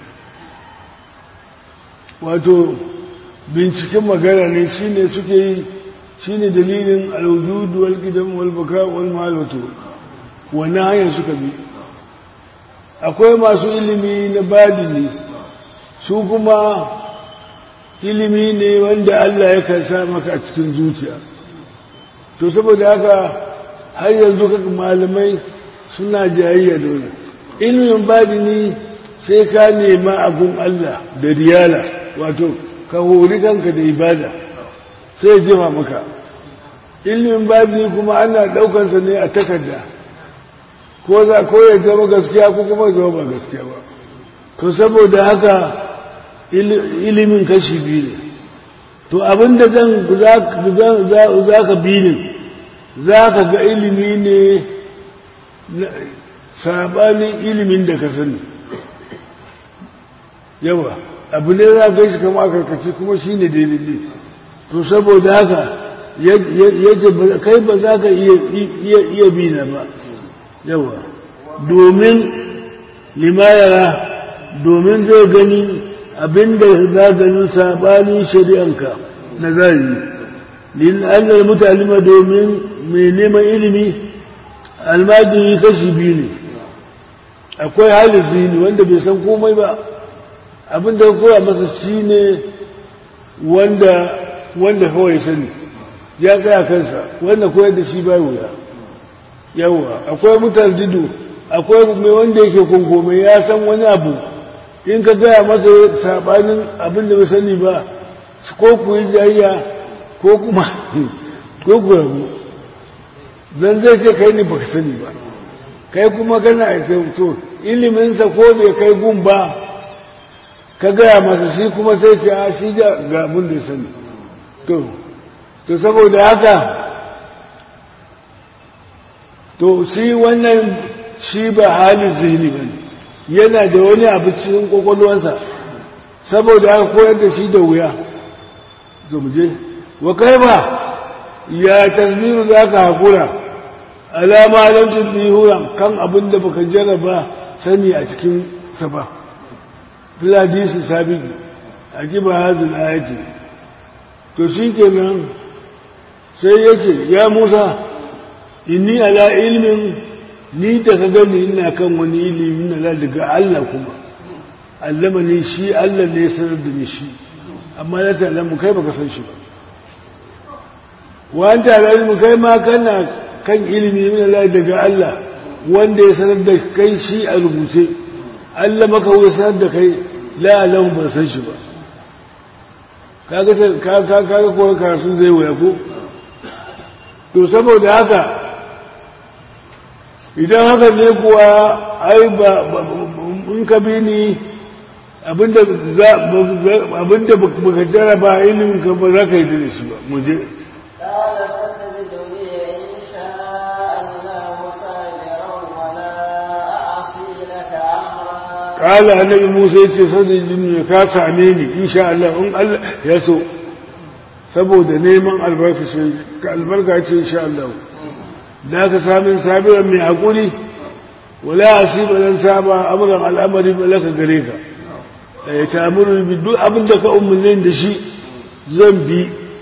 wato binciken magana ne shine suke yi shine dalilin alwujudu wal qidam wal baka wal malatu wannan hanyar suka bi akwai masu ilimi na badini su kuma ilimi ne wanda Allah ya karsa maka a cikin zuciya to saboda haka har yanzu kaka malamai suna jayayya da wani ilimin badini sai ka nema agun Allah da riyala wato ka hori kanka da ibada sai jima maka ilimin badini kuma ana daukansa ne a takarda ko za ko ya zama gaskiya ko kuma zama ba gaskiya ba to saboda haka ilimin kashi biyu ne to abinda zan za ka bilin za ka ga ilimi ne sabanin ilimin da ka sani yawa abu ne za ka shi kama karkaci kuma shi ne daidai to saboda haka yace kai ba za ka iya bi na ba yawa domin limayara domin zai gani abinda za ganin sabanin shari'anka na zahiri lin annal mutalima domin mai neman ilimi almajiri kashi biyu ne akwai halin zini wanda bai san komai ba abinda koya masa shi ne wanda wanda kawai sani ya tsaya kansa wanda koyar da shi bai wuya yawa akwai mutardidu akwai mai wanda yake kunkome ya san wani abu in ka gaya masa sabanin abin da bai sani ba ko ku yi jayya ko kuma ko ku rabu zan zai ce kai ne baka sani ba kai kuma kana aika to iliminsa ko bai kai gun ba ka gaya masa shi kuma sai ce a shi da ga abin da ya sani to to saboda haka to shi wannan shi ba halin zihni ba yana da wani abu cikin kwakwalwansa saboda haka koyar da shi da wuya to mu je wa kai ba ya tasbiru za ka haƙura alama lam tudbihu kan abin da baka jarraba sani a cikin sa ba fil hadisi sabiqi akiba hadhihi ayati to shikenan sai yace ya Musa inni ala ilmin ni da ka gani ina kan wani ilimi na daga Allah kuma allama ne shi Allah ne sanar da ni shi amma la ta'lamu kai baka san shi ba wa anta ala ilmi kai ma kana kan ilimi min Allah daga Allah wanda ya sanar da kai shi a rubuce Allah maka wai sanar da kai la alahu ban san shi ba kaga ka ka kaga ko karatu zai waya ko to saboda haka idan haka ne kuwa ai ba in ka bi ni abinda za abinda baka jaraba ilimin ka ba za ka yi da shi ba mu je قال ستجدني إن شاء الله صابرا ولا أعصي لك أمرا قال annabi Musa ya ce sai jin ka same ni insha Allah in Allah ya so saboda neman albarka shi ka albarka ce insha Allah da ka sami sabiran mai hakuri wala asiba dan saba amran al'amari ba laka gare ka eh ta amuru bi duk abin da ka umurne da shi zan bi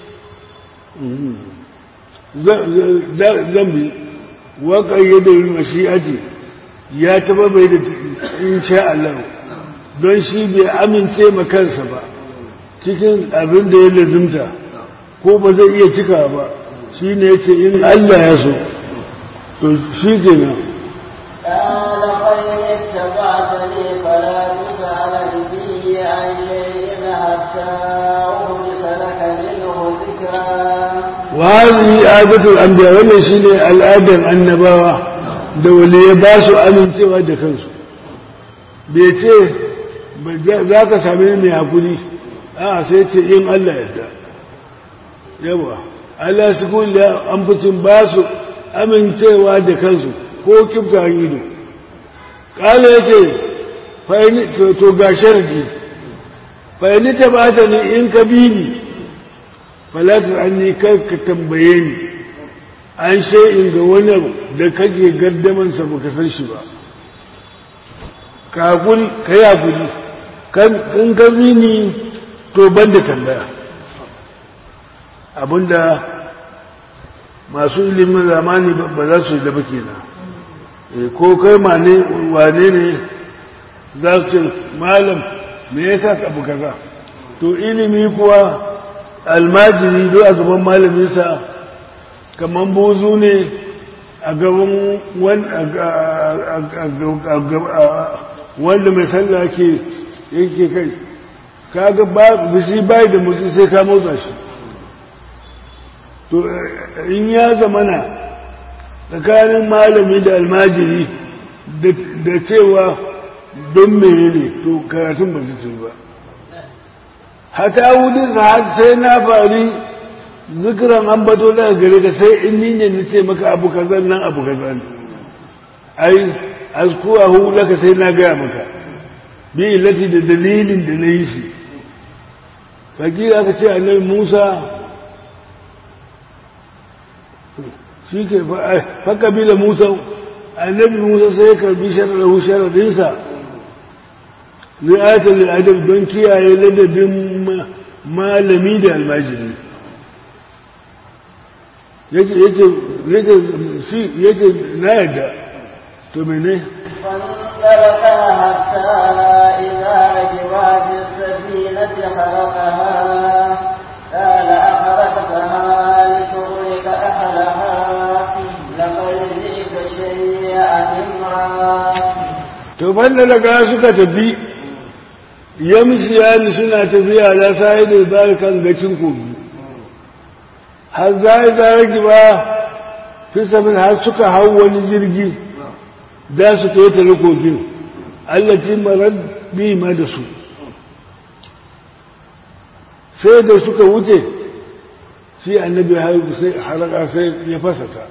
zan bi wa qayyada bil mashi'ati ya taba bai da insha Allah don shi bai amince ma kansa ba cikin abin da ya lazimta ko ba zai iya cika ba shi ne ya ce in Allah ya so to shi ke nan قال فإن اتبعتني فلا تسألني عن شيء حتى أحدث لك منه ذكرا وهذه عادة الأنبياء wannan shine al'adar annabawa da waliya ba su amincewa da kansu bai ce za ka same ni mai hakuri a sai ce in Allah yadda yawa Allah su kulle an fitin ba su amincewa da kansu ko kifta ido ƙala ya ce to ga sharadi fa'ini ta ba ta ni in ka bi ni falatar an ni kar ka tambaye ni an in ga wani da kake gardamansa baka san shi ba ka hakuri ka yi hakuri in ka bi ni to ban da tambaya abinda masu ilimin zamani ba za su yi da baki na ko kai wane ne za su ce malam me yasa abu kaza to ilimi kuwa almajiri zo a gaban malaminsa kamar bozu ne a gaban wanda mai sallah ke yake kai kaga ba bisi bai da mutu sai ka motsa shi to in ya zamana tsakanin malami da almajiri da cewa don mene ne to karatun ba su ba hata wudin har sai na fari zikiran an bato daga gare ka sai in ni ne na ce maka abu kaza nan abu kaza ne ai azkuwa hu laka sai na gaya maka bi illati da dalilin da na yi shi fakira aka ce annabi musa shi ke fa kabila musa annabi musa sai ya karbi shararrahu shararinsa ri'atar al'adab don kiyaye ladabin malami da almajiri yake yake yake shi yake na yadda to mene فانطلقا حتى إذا ركبا في السفينة خرقها قال أخرقتها لتغرق أهلها لقد جئت شيئا إمرا to banda daga suka tafi yamshiyani suna tafiya da sai da zai kan gacin kogi har zai zai giba fi samin har suka hau wani jirgi za su ƙetare kogin allaci marar bi ma da su sai da suka wuce shi annabi haraka sai ya fasata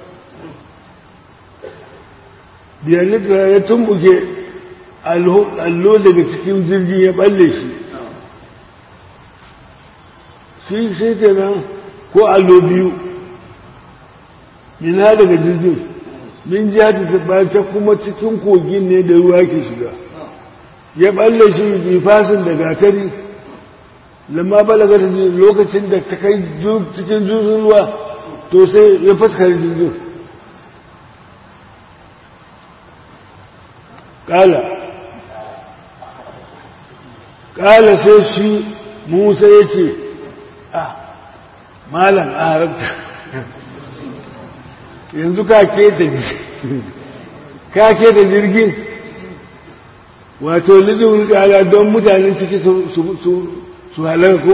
biyanika ya tumbuke allo daga cikin jirgin ya balle shi shi sai kenan ko allo biyu mina daga jirgin min jihati ta kuma cikin kogin ne da ruwa ke shiga ya balle shi bifasin da gatari lamma balaga ta lokacin da ta kai cikin jirgin ruwa to sai ya faskar jirgin kala kala sai shi musa ya ce ah malam a harabta yanzu ka keta jirgin wato lizin tsada don mutanen ciki su halar ko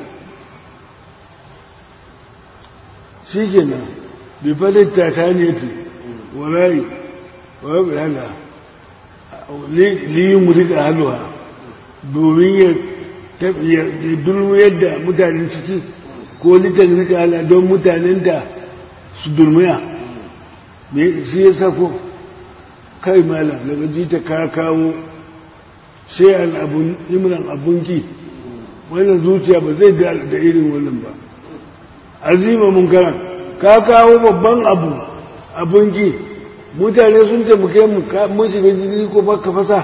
shi ke nan bifadin tataniyati warayi wa bilala liyin mutu da halwa domin ya dulmu yadda mutanen ciki ko litan rika hala don mutanen da su durmiya shi ya sako kai malam daga jita ka kawo sai an abun imran abunki wannan zuciya ba zai da irin wannan ba azima mun karan ka kawo babban abu abunki mutane sun taimake mu mun shiga jirgi ko baka fasa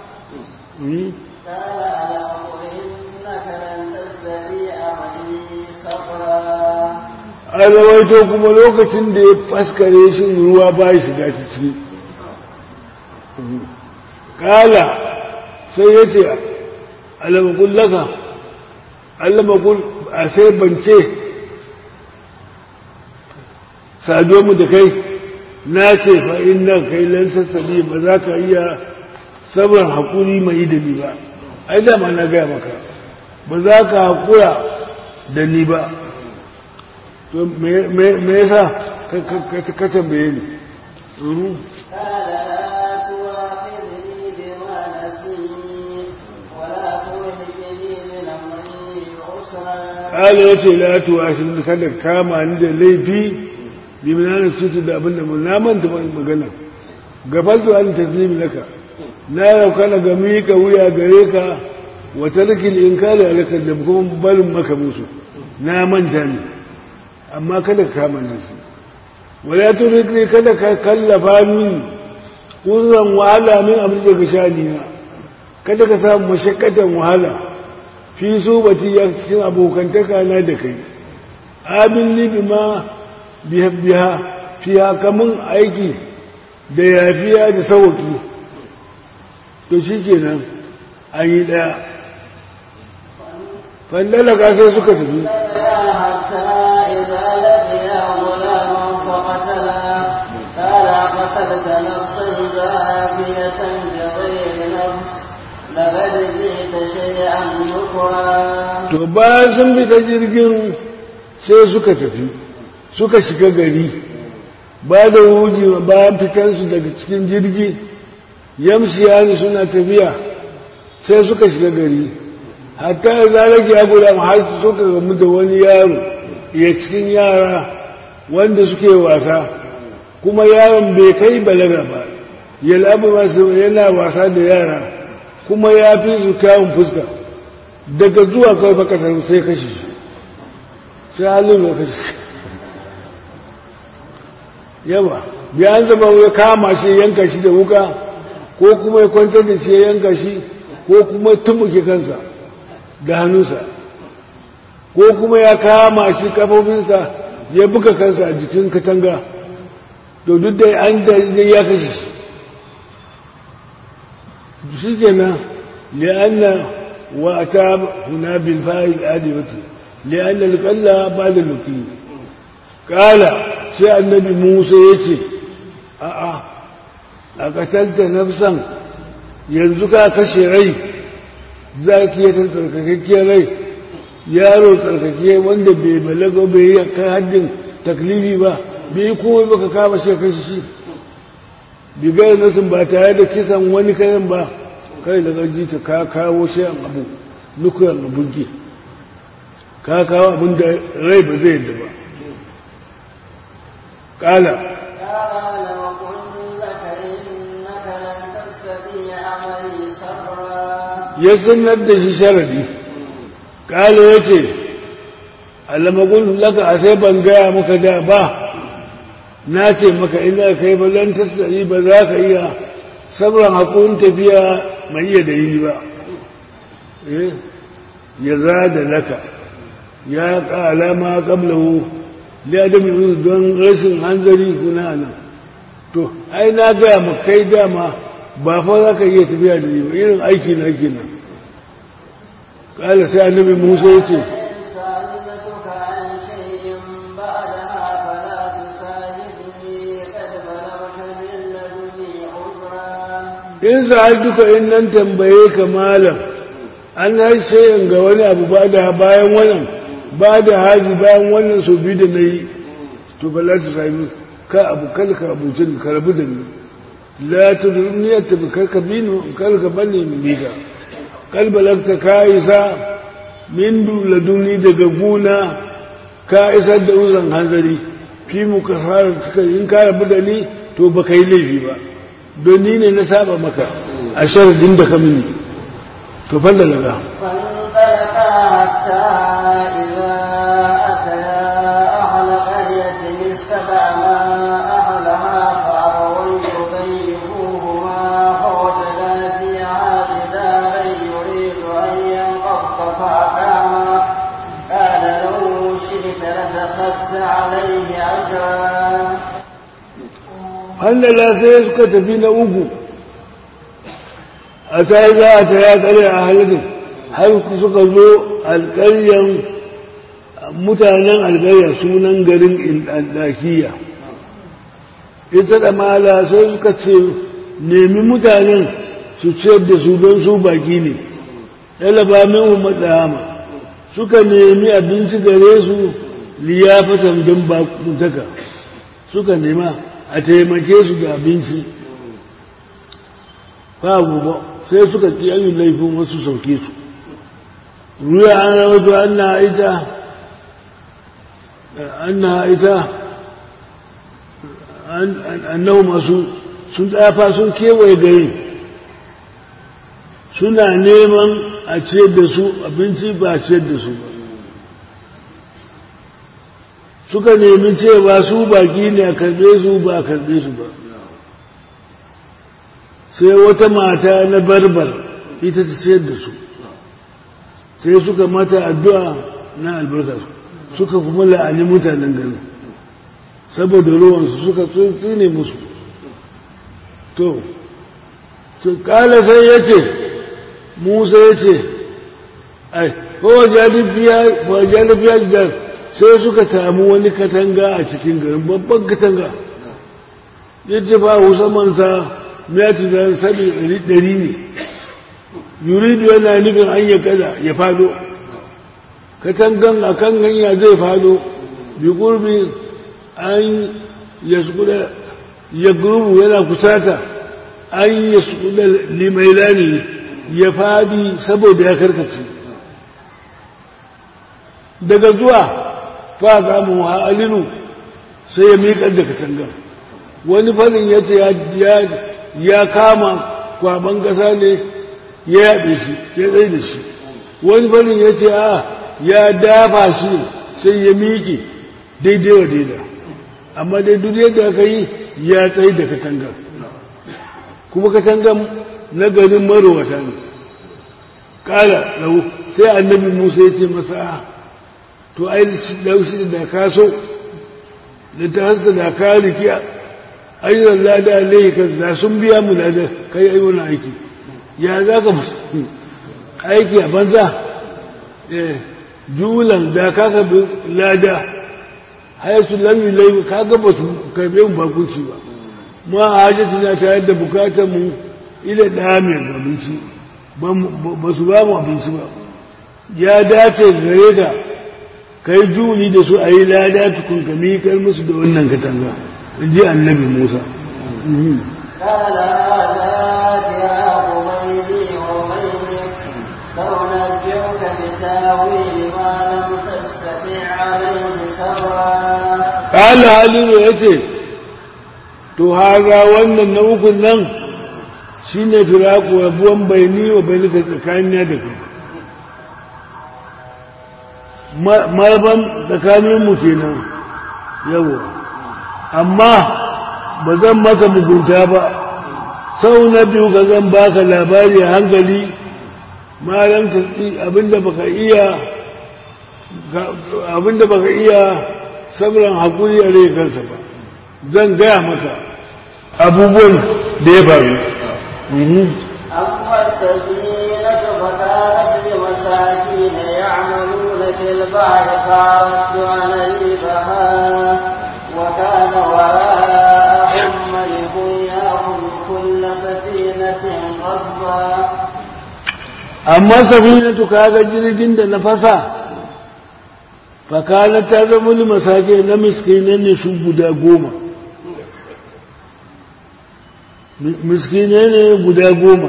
a rawaito kuma lokacin da ya faskare shi ruwa ba ya shiga ciki kala sai ya ce alamakun laka alamakun a sai bance saduwa mu da kai na ce fa'in nan kai lansassabi ba za ka iya sabon haƙuri mai da ni ba ai dama na gaya maka ba za ka haƙura da ni ba to me yasa ka tambaye ni قال ya ce la tuwa shi kada kama ni da laifi liminanin sutu da abin da na manta magana gabal zuwa ni taslimi laka na rauka na ga miƙa wuya gare ka wa tarkil inkari alaka da kuma barin maka musu na manta ne amma kada ka kama ni su wala turikni kada ka kallafa min kurzan wahala min abin da ka sha na kada ka samu mashakkatan wahala fi su bati ya cikin abokantaka na da kai abin ni bima biya biya fiya kamun aiki da yafiya da sauki to shi kenan an yi ɗaya fandalaka sai suka tafi قتلت نفسا زاكية بغير نفس لقد جئت شيئا نكرا to bayan sun bi ta jirgin sai suka tafi suka shiga gari ba da wuji bayan fitansu daga cikin jirgi yamsiya ne suna tafiya sai suka shiga gari hatta ya zarage ya guda har suka gamu da wani yaro ya cikin yara wanda suke wasa kuma yaron bai kai balaga ba yal'abu masu yana wasa da yara kuma ya fi su kyawun fuska daga zuwa kawai baka sarfi sai kashi sai halin ya kashi yawa biyan zama ya kama shi yanka shi da wuka ko kuma ya kwantar da shi ya yanka shi ko kuma tumbuke kansa da hannunsa ko kuma ya kama shi kafofinsa ya buga kansa a jikin katanga to duk da an da ya kashe shi shi kenan li'anna wa ta huna bil fa'il adiyati li'anna al-qalla ba'da luqi kala sai annabi Musa yace a a a katalta nafsan yanzu ka kashe rai zakiyatan tsarkakakkiyar rai yaro tsarkake wanda bai balaga bai yi kan haddin taklifi ba bai yi komai baka kama shi kai shi bigar nasin ba tare da kisan wani kayan ba kai da gaji ta ka kawo shi an abu nukuyan abunki ka kawo abin da rai ba zai yadda ba kala قال وقل لك إنك لن تستطيع معي صبرا ya sanar da shi sharadi kala ya ce alamakon laka a sai ban gaya maka da ba na ce maka ina kai ba zan tasiri ba za ka iya sabran haƙun tafiya mai iya da yi ba Eh, ya za da laka ya ƙala ma ƙablahu liadam yanzu don rashin hanzari kuna nan to ai na gaya ma kai dama ba fa za ka iya tafiya da ni ba irin aiki na kenan ƙala sai annabi musa ya ce إن سألتك عن شيء بعدها فلا تساعدني قد بلغت من لدني عذرا in sa'ad duka in nan tambaye ka malam an haishe ga wani abu ba da bayan wannan ba da haji bayan wannan sau biyu da na yi to ba la ta sami ka abu kalka abucin ka rabu da ni la ta duniyar ta bi karka bi ni kalka bane ni biga kalbalakta ka isa min laduni daga guna ka isar da uzan hanzari fi mu ka fara suka in ka rabu da ni to ba ka yi laifi ba don ni ne na saba maka a sharadin da ka mini to falla daga فانطلقا حتى إذا أتيا أهل قرية استطعما أهلها فأووا يضيفوهما فوجدا فيها جدارا يريد أن ينقض فأقاما قال لو شئت لتخذت عليه أجرا hannala sai suka tafi na uku a ta yi za a ta ya tsare a halittar har suka zo alƙaryan mutanen alƙarya sunan garin ɗakiya ita da mala sai suka ce nemi mutanen su ciyar da su don su baki ne ɗalaba min matsama suka nemi abinci gare su liyafatan don bakuntaka suka nema a taimake su da abinci ba gobe sai suka ƙi an laifin wasu sauke su ruya an rawato an na ita an na ita annahu masu sun tsafa sun kewaye gari suna neman a ciyar da su abinci ba a ciyar da su ba suka nemi cewa su baki ne a karbe su ba a karbe su ba sai wata mata na barbar ita ta ciyar da su sai suka mata addu'a na albarka suka kuma la'ani mutanen garin saboda ruwansu suka tsine musu to su kala sai ya ce musa ya ce ai kowa jalibiya da sai suka tamu wani katanga a cikin garin babban katanga yadda ba musammansa miyati da sabi ɗari ne yuridu yana nufin an ya kada ya fado katangan a kan hanya zai fado bi gurbi an ya sukuda ya gurbu yana kusata an ya sukuda limailani ya fadi saboda ya karkace daga zuwa fa za mu ha'alinu sai ya miƙar da katangan wani fannin ya ce ya kama kwaban ƙasa ne ya yaɗe shi ya tsaye da shi wani fannin ya ce a ya dafa shi sai ya miƙe daidai wa daida amma dai duk yadda aka yi ya tsaye da katangan kuma katangan na garin marowata ne ƙala lau sai annabi musa ya ce masa to ai laushi da ka so da ta hasa da ka riki ayyuan lada alaihi kan da sun biya mu lada kai ai wani aiki ya za ka aiki a banza julan da ka karbi lada haisu lami lai ka ga ba su karbe mu bakunci ba ma a hajjata na tare da bukatar mu ila da mai abinci ba su ba mu abinci ba ya dace gare ka kai juni da su a yi lada tukun ka miƙar musu da wannan katanga in ji annabi musa قال هذا فراق بيني وبينك سأنبئك بتاويل ما لم تستطع عليه صبرا ƙala halilu ya ce to haza wannan na ukun nan shi ne firaku rabuwan baini wa baini ka tsakanin da kai marban tsakaninmu kenan yawo amma ba zan maka mugunta ba sau na biyu ka zan baka labari a hankali malam abinda baka iya abinda baka iya sabran hakuri a rai kansa ba zan gaya maka abubuwan da ya faru أما السفينة فكانت لمساكين يعملون في البحر فأردت أن أجيبها وكان وراءهم ملك يأخذ كل سفينة غصبا amma safinatu kaga jirgin da na fasa fakala ta zama ni masake na miskinai ne su guda goma miskinai ne guda goma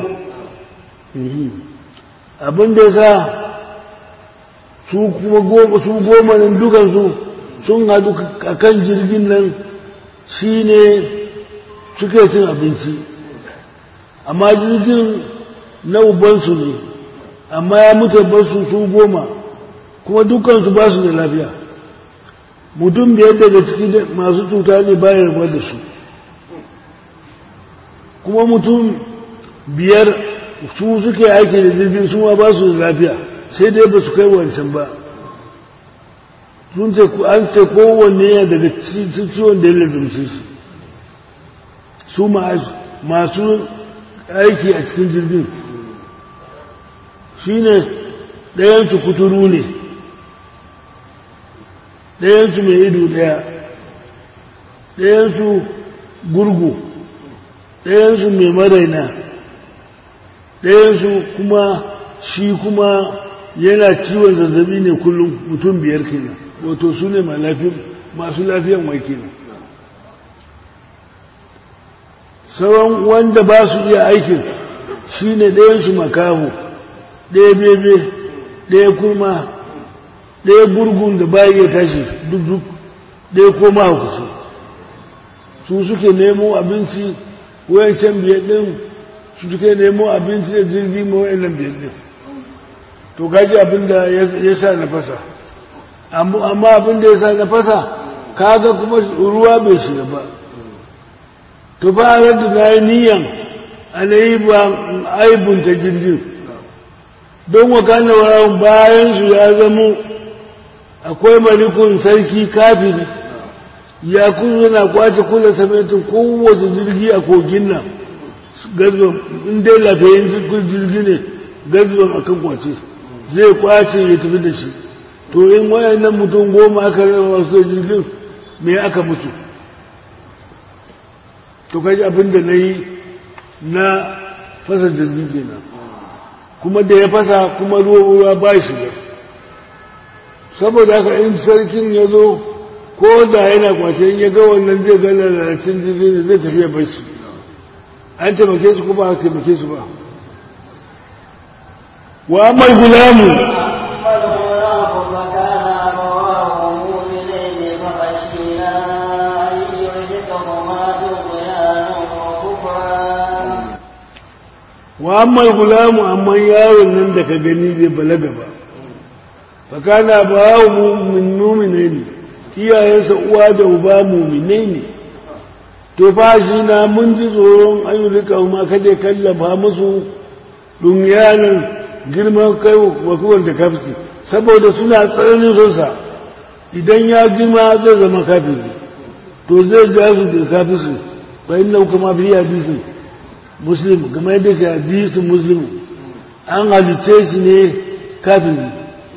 abin da ya sa su kuma goma su goma nan dukansu sun hadu a kan jirgin nan shi ne suke cin abinci amma jirgin na ubansu ne amma ya mutu basu su goma kuma dukansu ba su da lafiya mutum biyar daga ciki masu cuta ne bayan rabuwa da su kuma mutum biyar su suke aiki da jirgin su ma ba su da lafiya sai dai ba su kai wancan ba sun ce an ce kowanne yana daga ciwon da ya lazumce shi su masu aiki a cikin jirgin shi ne ɗayansu kuturu ne ɗayansu mai ido ɗaya ɗayansu gurgu ɗayansu mai maraina ɗayansu kuma shi kuma yana ciwon zazzabi ne kullum mutum biyar kenan wato su ne masu lafiyan wai kenan sauran wanda ba su iya aikin shi ne ɗayansu makaho ɗaya bebe ɗaya kurma ɗaya gurgun da ba iya tashi duk duk ɗaya koma hukusu su suke nemo abinci wayancan biyar ɗin su suke nemo abinci da jirgi ma wayannan biyar ɗin to gaji abin da ya sa na fasa amma abin da ya sa na fasa kaga kuma ruwa bai shiga ba to ba a da na yi niyan ana yi ba aibunta jirgin don wakana warawun bayan su ya zamo akwai malikun sarki kafiri ya kuma yana kwace kula samitin kowace jirgi a kogin nan gazban inda lafiyayin jirgi ne gazban a kan kwace zai kwace ya tafi da shi to in wayannan mutum goma aka raba wasu jirgin me aka mutu to kaji abin da na yi na fasa jirgin kenan kuma da ya fasa kuma ruwa ba shi ba saboda haka in sarkin ya zo ko da yana kwace in ya ga wannan zai ga lalacin jirgin da zai tafiya bar shi an taimake su kuma a taimake su ba wa mai gulamu wa amma gulamu amma yaron nan da ka gani bai balaga ba fakana ba mu'min mu'mine ne iyayensa uwa da uba mu'mine ne to fa shi na mun ji tsoron ayyuka ma kada kallafa musu dunyanin girman kai wa kuwan da kafki saboda suna tsananin sonsa idan ya girma zai zama kafiri to zai ja su da kafirsu fa inna kuma fi hadisi muslim kamar yadda ke hadisi muslim an halice shi ne kafiri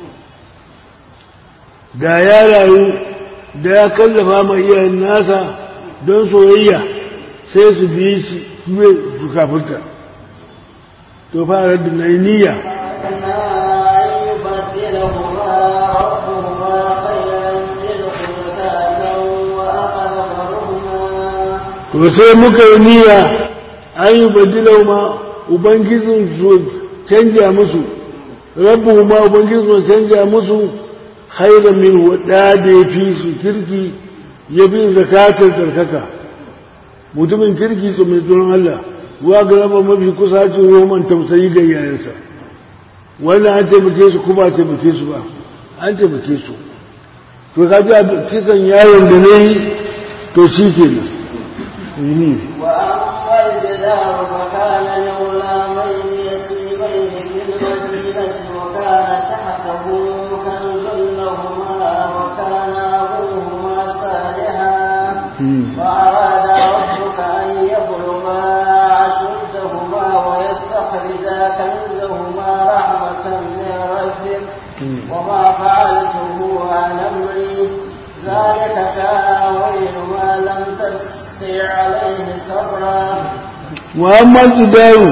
da ya rayu da ya kallafa ma iyayen nasa don soyayya sai su biye shi su kafirta to fara da na niyya أن يبدلهما ربهما خيرا منه زكاة وأقرب رحما to sai muka yi niyya an yi badilau ma ubangijin su canja musu rabu ma ubangijin su canja musu khairan min wadda da ya fi su kirki ya fi zakatar tsarkaka mutumin kirki su mai tsoron Allah wa ga raba mafi kusacin roman tausayi ga yayansa wannan an taimake su kuma taimake su ba an taimake su to ka ji kisan yaron da na yi to shi ke nan وأما الجدار فكان لغلامين يتيمين في المدينة وكان تحته كنز لهما وكان أبوهما صالحا فأراد ربك أن يبلغا أشدهما ويستخرجا كنزهما رحمة من ربك وما فعلته عن أمري ذلك تأويل ما لم تستطع عليه صبرا muhammad daru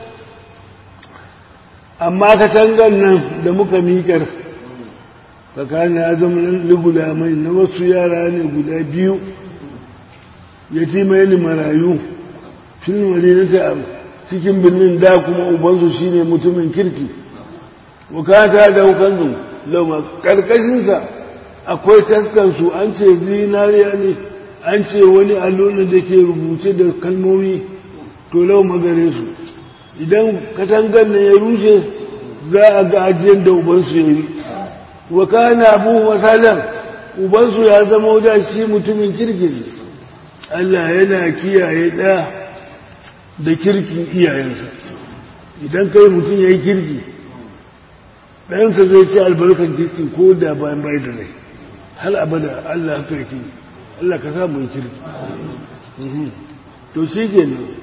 amma katangar nan da muka miƙar tsakanin azumin ligula mai na wasu yara ne guda biyu yatimai ne marayu fil madinata a cikin birnin da kuma ubansu shine mutumin kirki bukata da hukansu lauma karkashinsa akwai taskansu an ce zinariya ne an ce wani allona da ke rubuce da kalmomi to lauma gare su idan katangar na ya rushe za a ga ajiyar da ubansu ya yi wa kana abu masalan ubansu ya zama wajen shi mutumin kirki ne Allah yana kiyaye ɗa da kirkin iyayensa idan kai mutum ya yi kirki ɗansa zai ci albarkar kirkin ko da bayan bai da rai har abada Allah haka yake Allah ka samu yi kirki to shi ke nan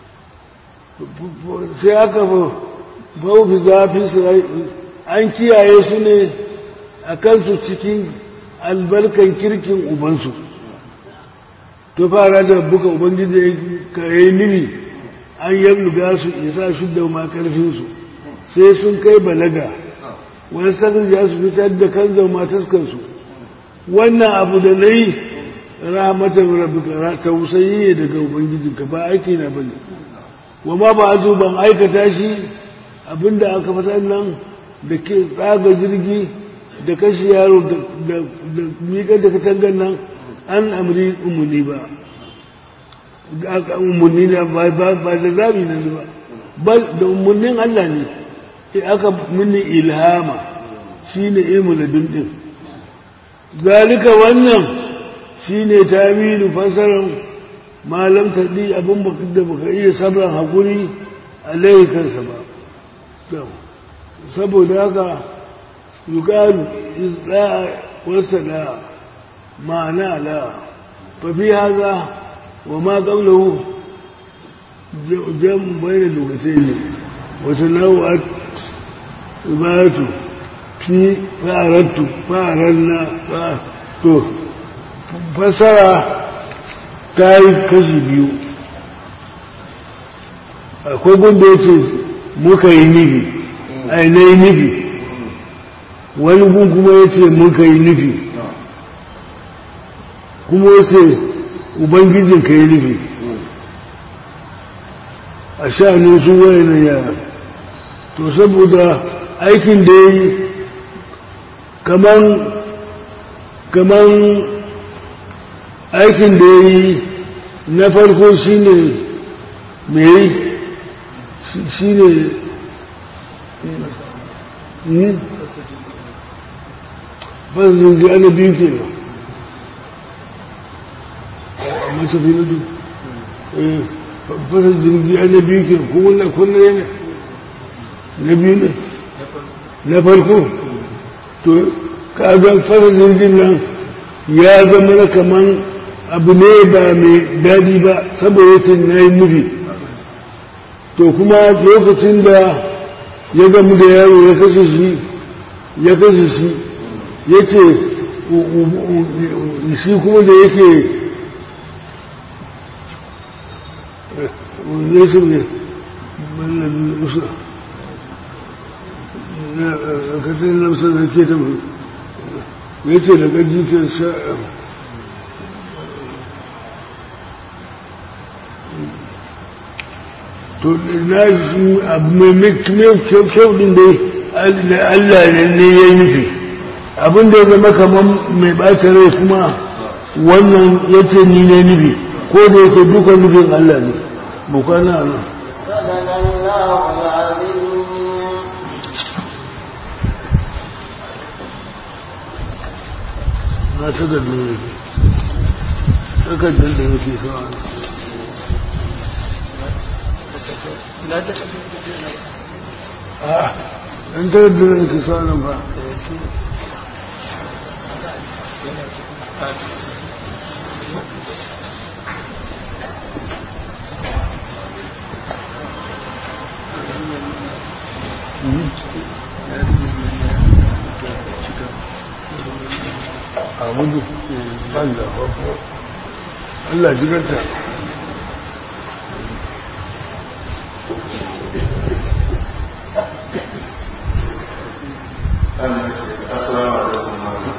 sai aka fi zafi su an kiyaye su ne a kansu cikin albarkan kirkin ubansu to fara da buka ubangiji ka yi nini an yabluga su isa su da ma karfinsu sai sun kai balaga wani sakin ya su fitar da kan zama taskansu wannan abu da na yi rahmatar rabbika tausayi ne daga ubangijinka ba aiki na bane wa ma ba zo ban aikata shi abinda aka fasa nan da ke tsaga jirgi da kashi yaro da miƙar da katangar nan an amri umarni ba umarni na ba da zaɓi na ba da umarnin Allah ne aka mini ilhama shi ne ilmu da dundin zalika wannan shi ne tamilu fasarar malam taɗi abin da baka iya sabran haƙuri a laifinsa ba saboda haka yuƙalu isra wasa da ma'ana la fafi haza wa ma ƙaunahu jan bayan lokacin ne wata nau'ar ibaratu fi fa'arattu fa'arar na to fasara ta yi kashi biyu akwai gunda ya ce muka yi nufi ainihin nufi wani gun kuma ya ce muka yi nufi kuma ya ce ubangijin ka yi nufi a sha'anin su wayanan yara to saboda aikin da ya yi kaman kaman aikin da ya yi na farko shi ne mai shi ne fasin ji ana biyu ke nan a masafi na duk fasin jirgi ana biyu ke ko wannan kunna yana na biyu ne na farko to kagan fasin jirgin nan ya zama na kaman abu ne ba mai daɗi ba saboda yacin na yi nufi to kuma lokacin da ya gamu da yaro ya kashe shi ya kashe shi ya ce shi kuma da yake ne su ne kasar lamsar da ke ta ya ce da gaji ta sha to na shi abu mai kyau din da Allah ne ya yi nufi abin da ya zama kamar mai ɓata rai kuma wannan ya ce ni ne nufi ko da yake dukan nufin Allah ne bukana nan صدق الله العظيم na ta da ne takardar da yake sawa a ɗan takardar da yake sawa nan ba Amudu, ban da farko. Allah jiganta. Assalamu alaikum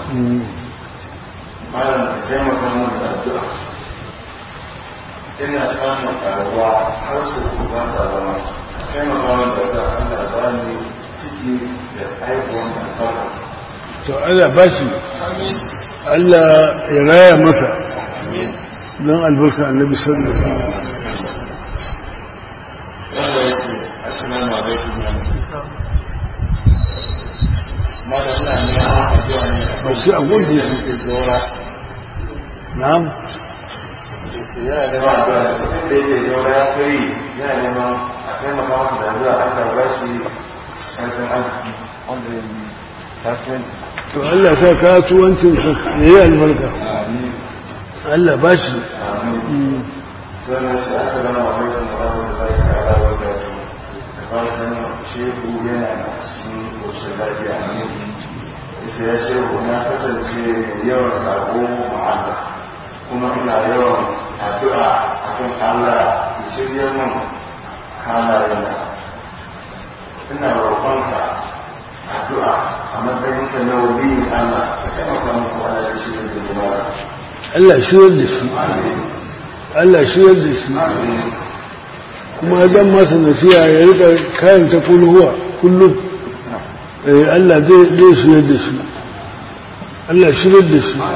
malam ka taimaka min da addu'a ina samun karuwa har su ba sa zama ka taimaka min da addu'a Allah ba ni ciki da haihuwan albarka To Allah ba shi, Allah ya raya masa don albarka annabi sallallahu alaihi wasallam. wanda yake assalamu alaikum malam ina neman addu'a ne a Ba shi a gudu da su. suke zora Na'am. yana neman addu'a ne mutum da yake zora ya kai yana neman a taimaka masa da addu'a Allah ba shi sarkin arziki wanda ya yi kasuwanci To Allah sa kasuwancinsa ya yi albarka. amin Allah ba shi. amin sannan shi assalamu alaikum wa rahmatullahi ta'ala wa barakatuh da fatan shehu yana a cikin koshin lafiya isa ya shehu na kasance mai yawan sako ma'ala kuma ina yawan addu'a akan Allah ya shirya min halayena ina roƙonka addu'a a matsayinka na waliyin Allah ka taimaka min ko Allah ya shirya da jama'a Allah shiyar da shi. amin Allah shiyar da shi. amin Kuma zan masa nasiya ya rika karanta kulhuwa kullum. Eh, Allah zai zai shiyar da shi. Allah shiyar da shi.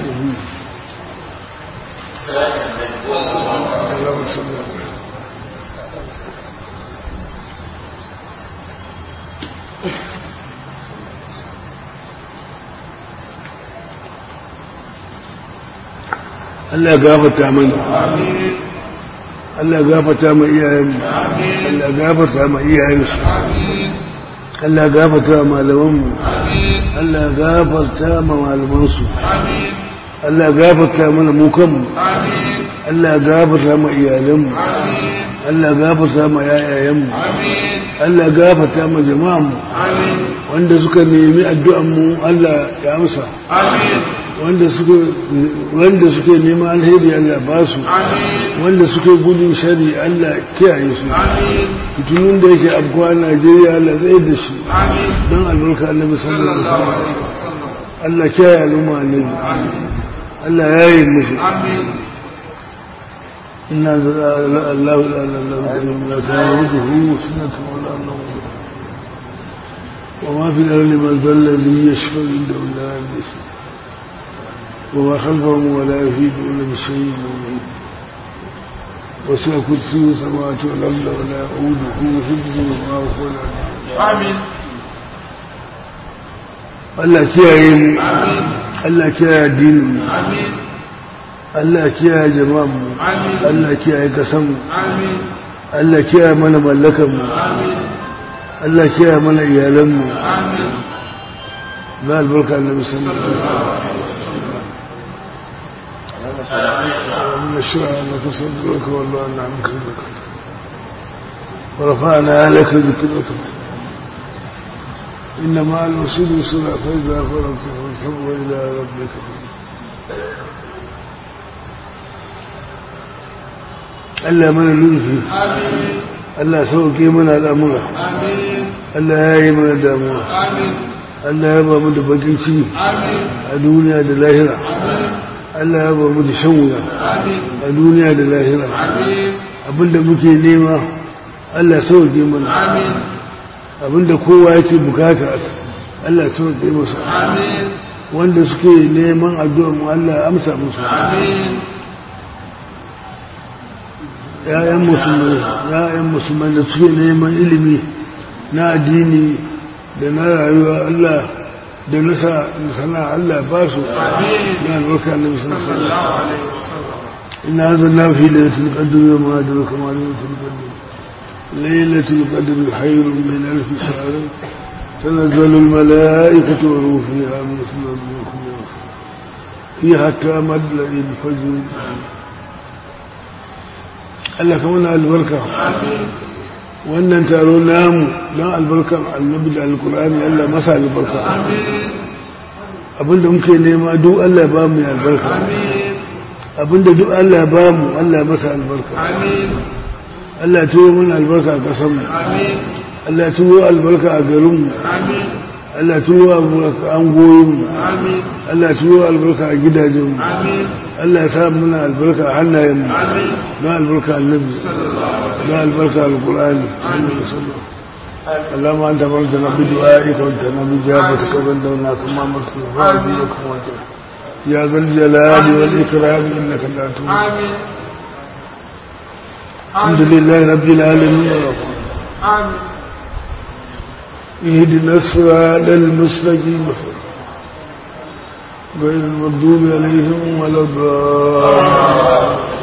Allahumma salli ala Allah ya gafarta mana Allah ya gafarta ma iyayenmu Allah ya gafarta ma iyayensu Allah ya gafarta ma malamanmu Allah ya gafarta ma malamansu Allah ya gafarta mana mu kanmu Allah ya gafarta ma iyalanmu Allah ya gafarta ma yayayenmu Allah ya gafarta ma jama'anmu wanda suka nemi addu'anmu Allah ya amsa wanda suke wanda suke neman alheri Allah ba su wanda suke gudun shari Allah kiyaye su fitunun da yake afkuwa a Najeriya Allah tsaye da shi don albarka annabi sallallahu alaihi wasallam Allah kiyaye al'umma annabi Allah ya yi musu inna Allah la ilaha illa Allah ta'awuduhu sunnatu wala nawm وما في الأرض من ذا الذي يشفى عنده إلا بإذنه وما خلفهم ولا يفيدون بشيء منه وسع كرسي السماوات والأرض ولا يؤوده حفظهما وهو العلي Allah kiyaye mu Allah kiyaye addinin mu Allah kiyaye jama'an mu Allah kiyaye kasan mu Allah kiyaye mana mallakan mu Allah kiyaye mana iyalan mu na albarka annabi sallallahu alaihi wasallam ومن الشرع أنك صدرك والله أن عنك ذكرك ورفعنا لك ذكرك إنما الوسيل يسرع فإذا فرغت فانصب إلى ربك ألا من لطفي Allah sauke mana al'amura Amin. Allah ya yi mana damuwa Amin. Allah ya ba mu da bakin ciki Amin. a duniya da lahira Amin. Allah ya ba mu da shan wuya Amin. a duniya da lahira Amin. abinda muke nema Allah sauke mana Amin. abinda kowa yake bukata Allah sauke musu Amin. wanda suke neman addu'a mu Allah ya amsa musu Amin. ‘ya'yan musulmai ‘ya'yan musulmai da suke neman ilimi na addini da na rayuwa Allah da nasa sana Allah ba su na albarka na musulmai Sallallahu alaihi wasallam. ina zanna fi lailatul qadr wa ma adraka ma lailatul qadr lailatul qadr khairun min alf shahr tanazzalu al malaikatu wa ruhu fiha min kulli fiha tamad al fajr Allah ka muna albarka wannan taro namu don albarkar annabi da alkur'ani Allah masa albarka abinda muke nema duk Allah ba mu albarka abinda duk Allah ba mu Allah masa albarka Allah ya tuwo mana albarka a ƙasarmu Allah ya tuwo albarka a garinmu Allah ya tuwo albarka an goyinmu Allah ya tuwo albarka a gidajenmu Allah ya sa muna albarka a hannayenmu na albarka annabi na albarka alkur'ani اللهم أنت مرتنا بدعائك وانتنا بجابتك وانتنا كما مرتنا فاضيك وانتنا يا ذا الجلال والإكرام إنك لا تؤمن الحمد لله رب العالمين آمين اهدنا الصراط المستقيم غير المغضوب عليهم ولا الضالين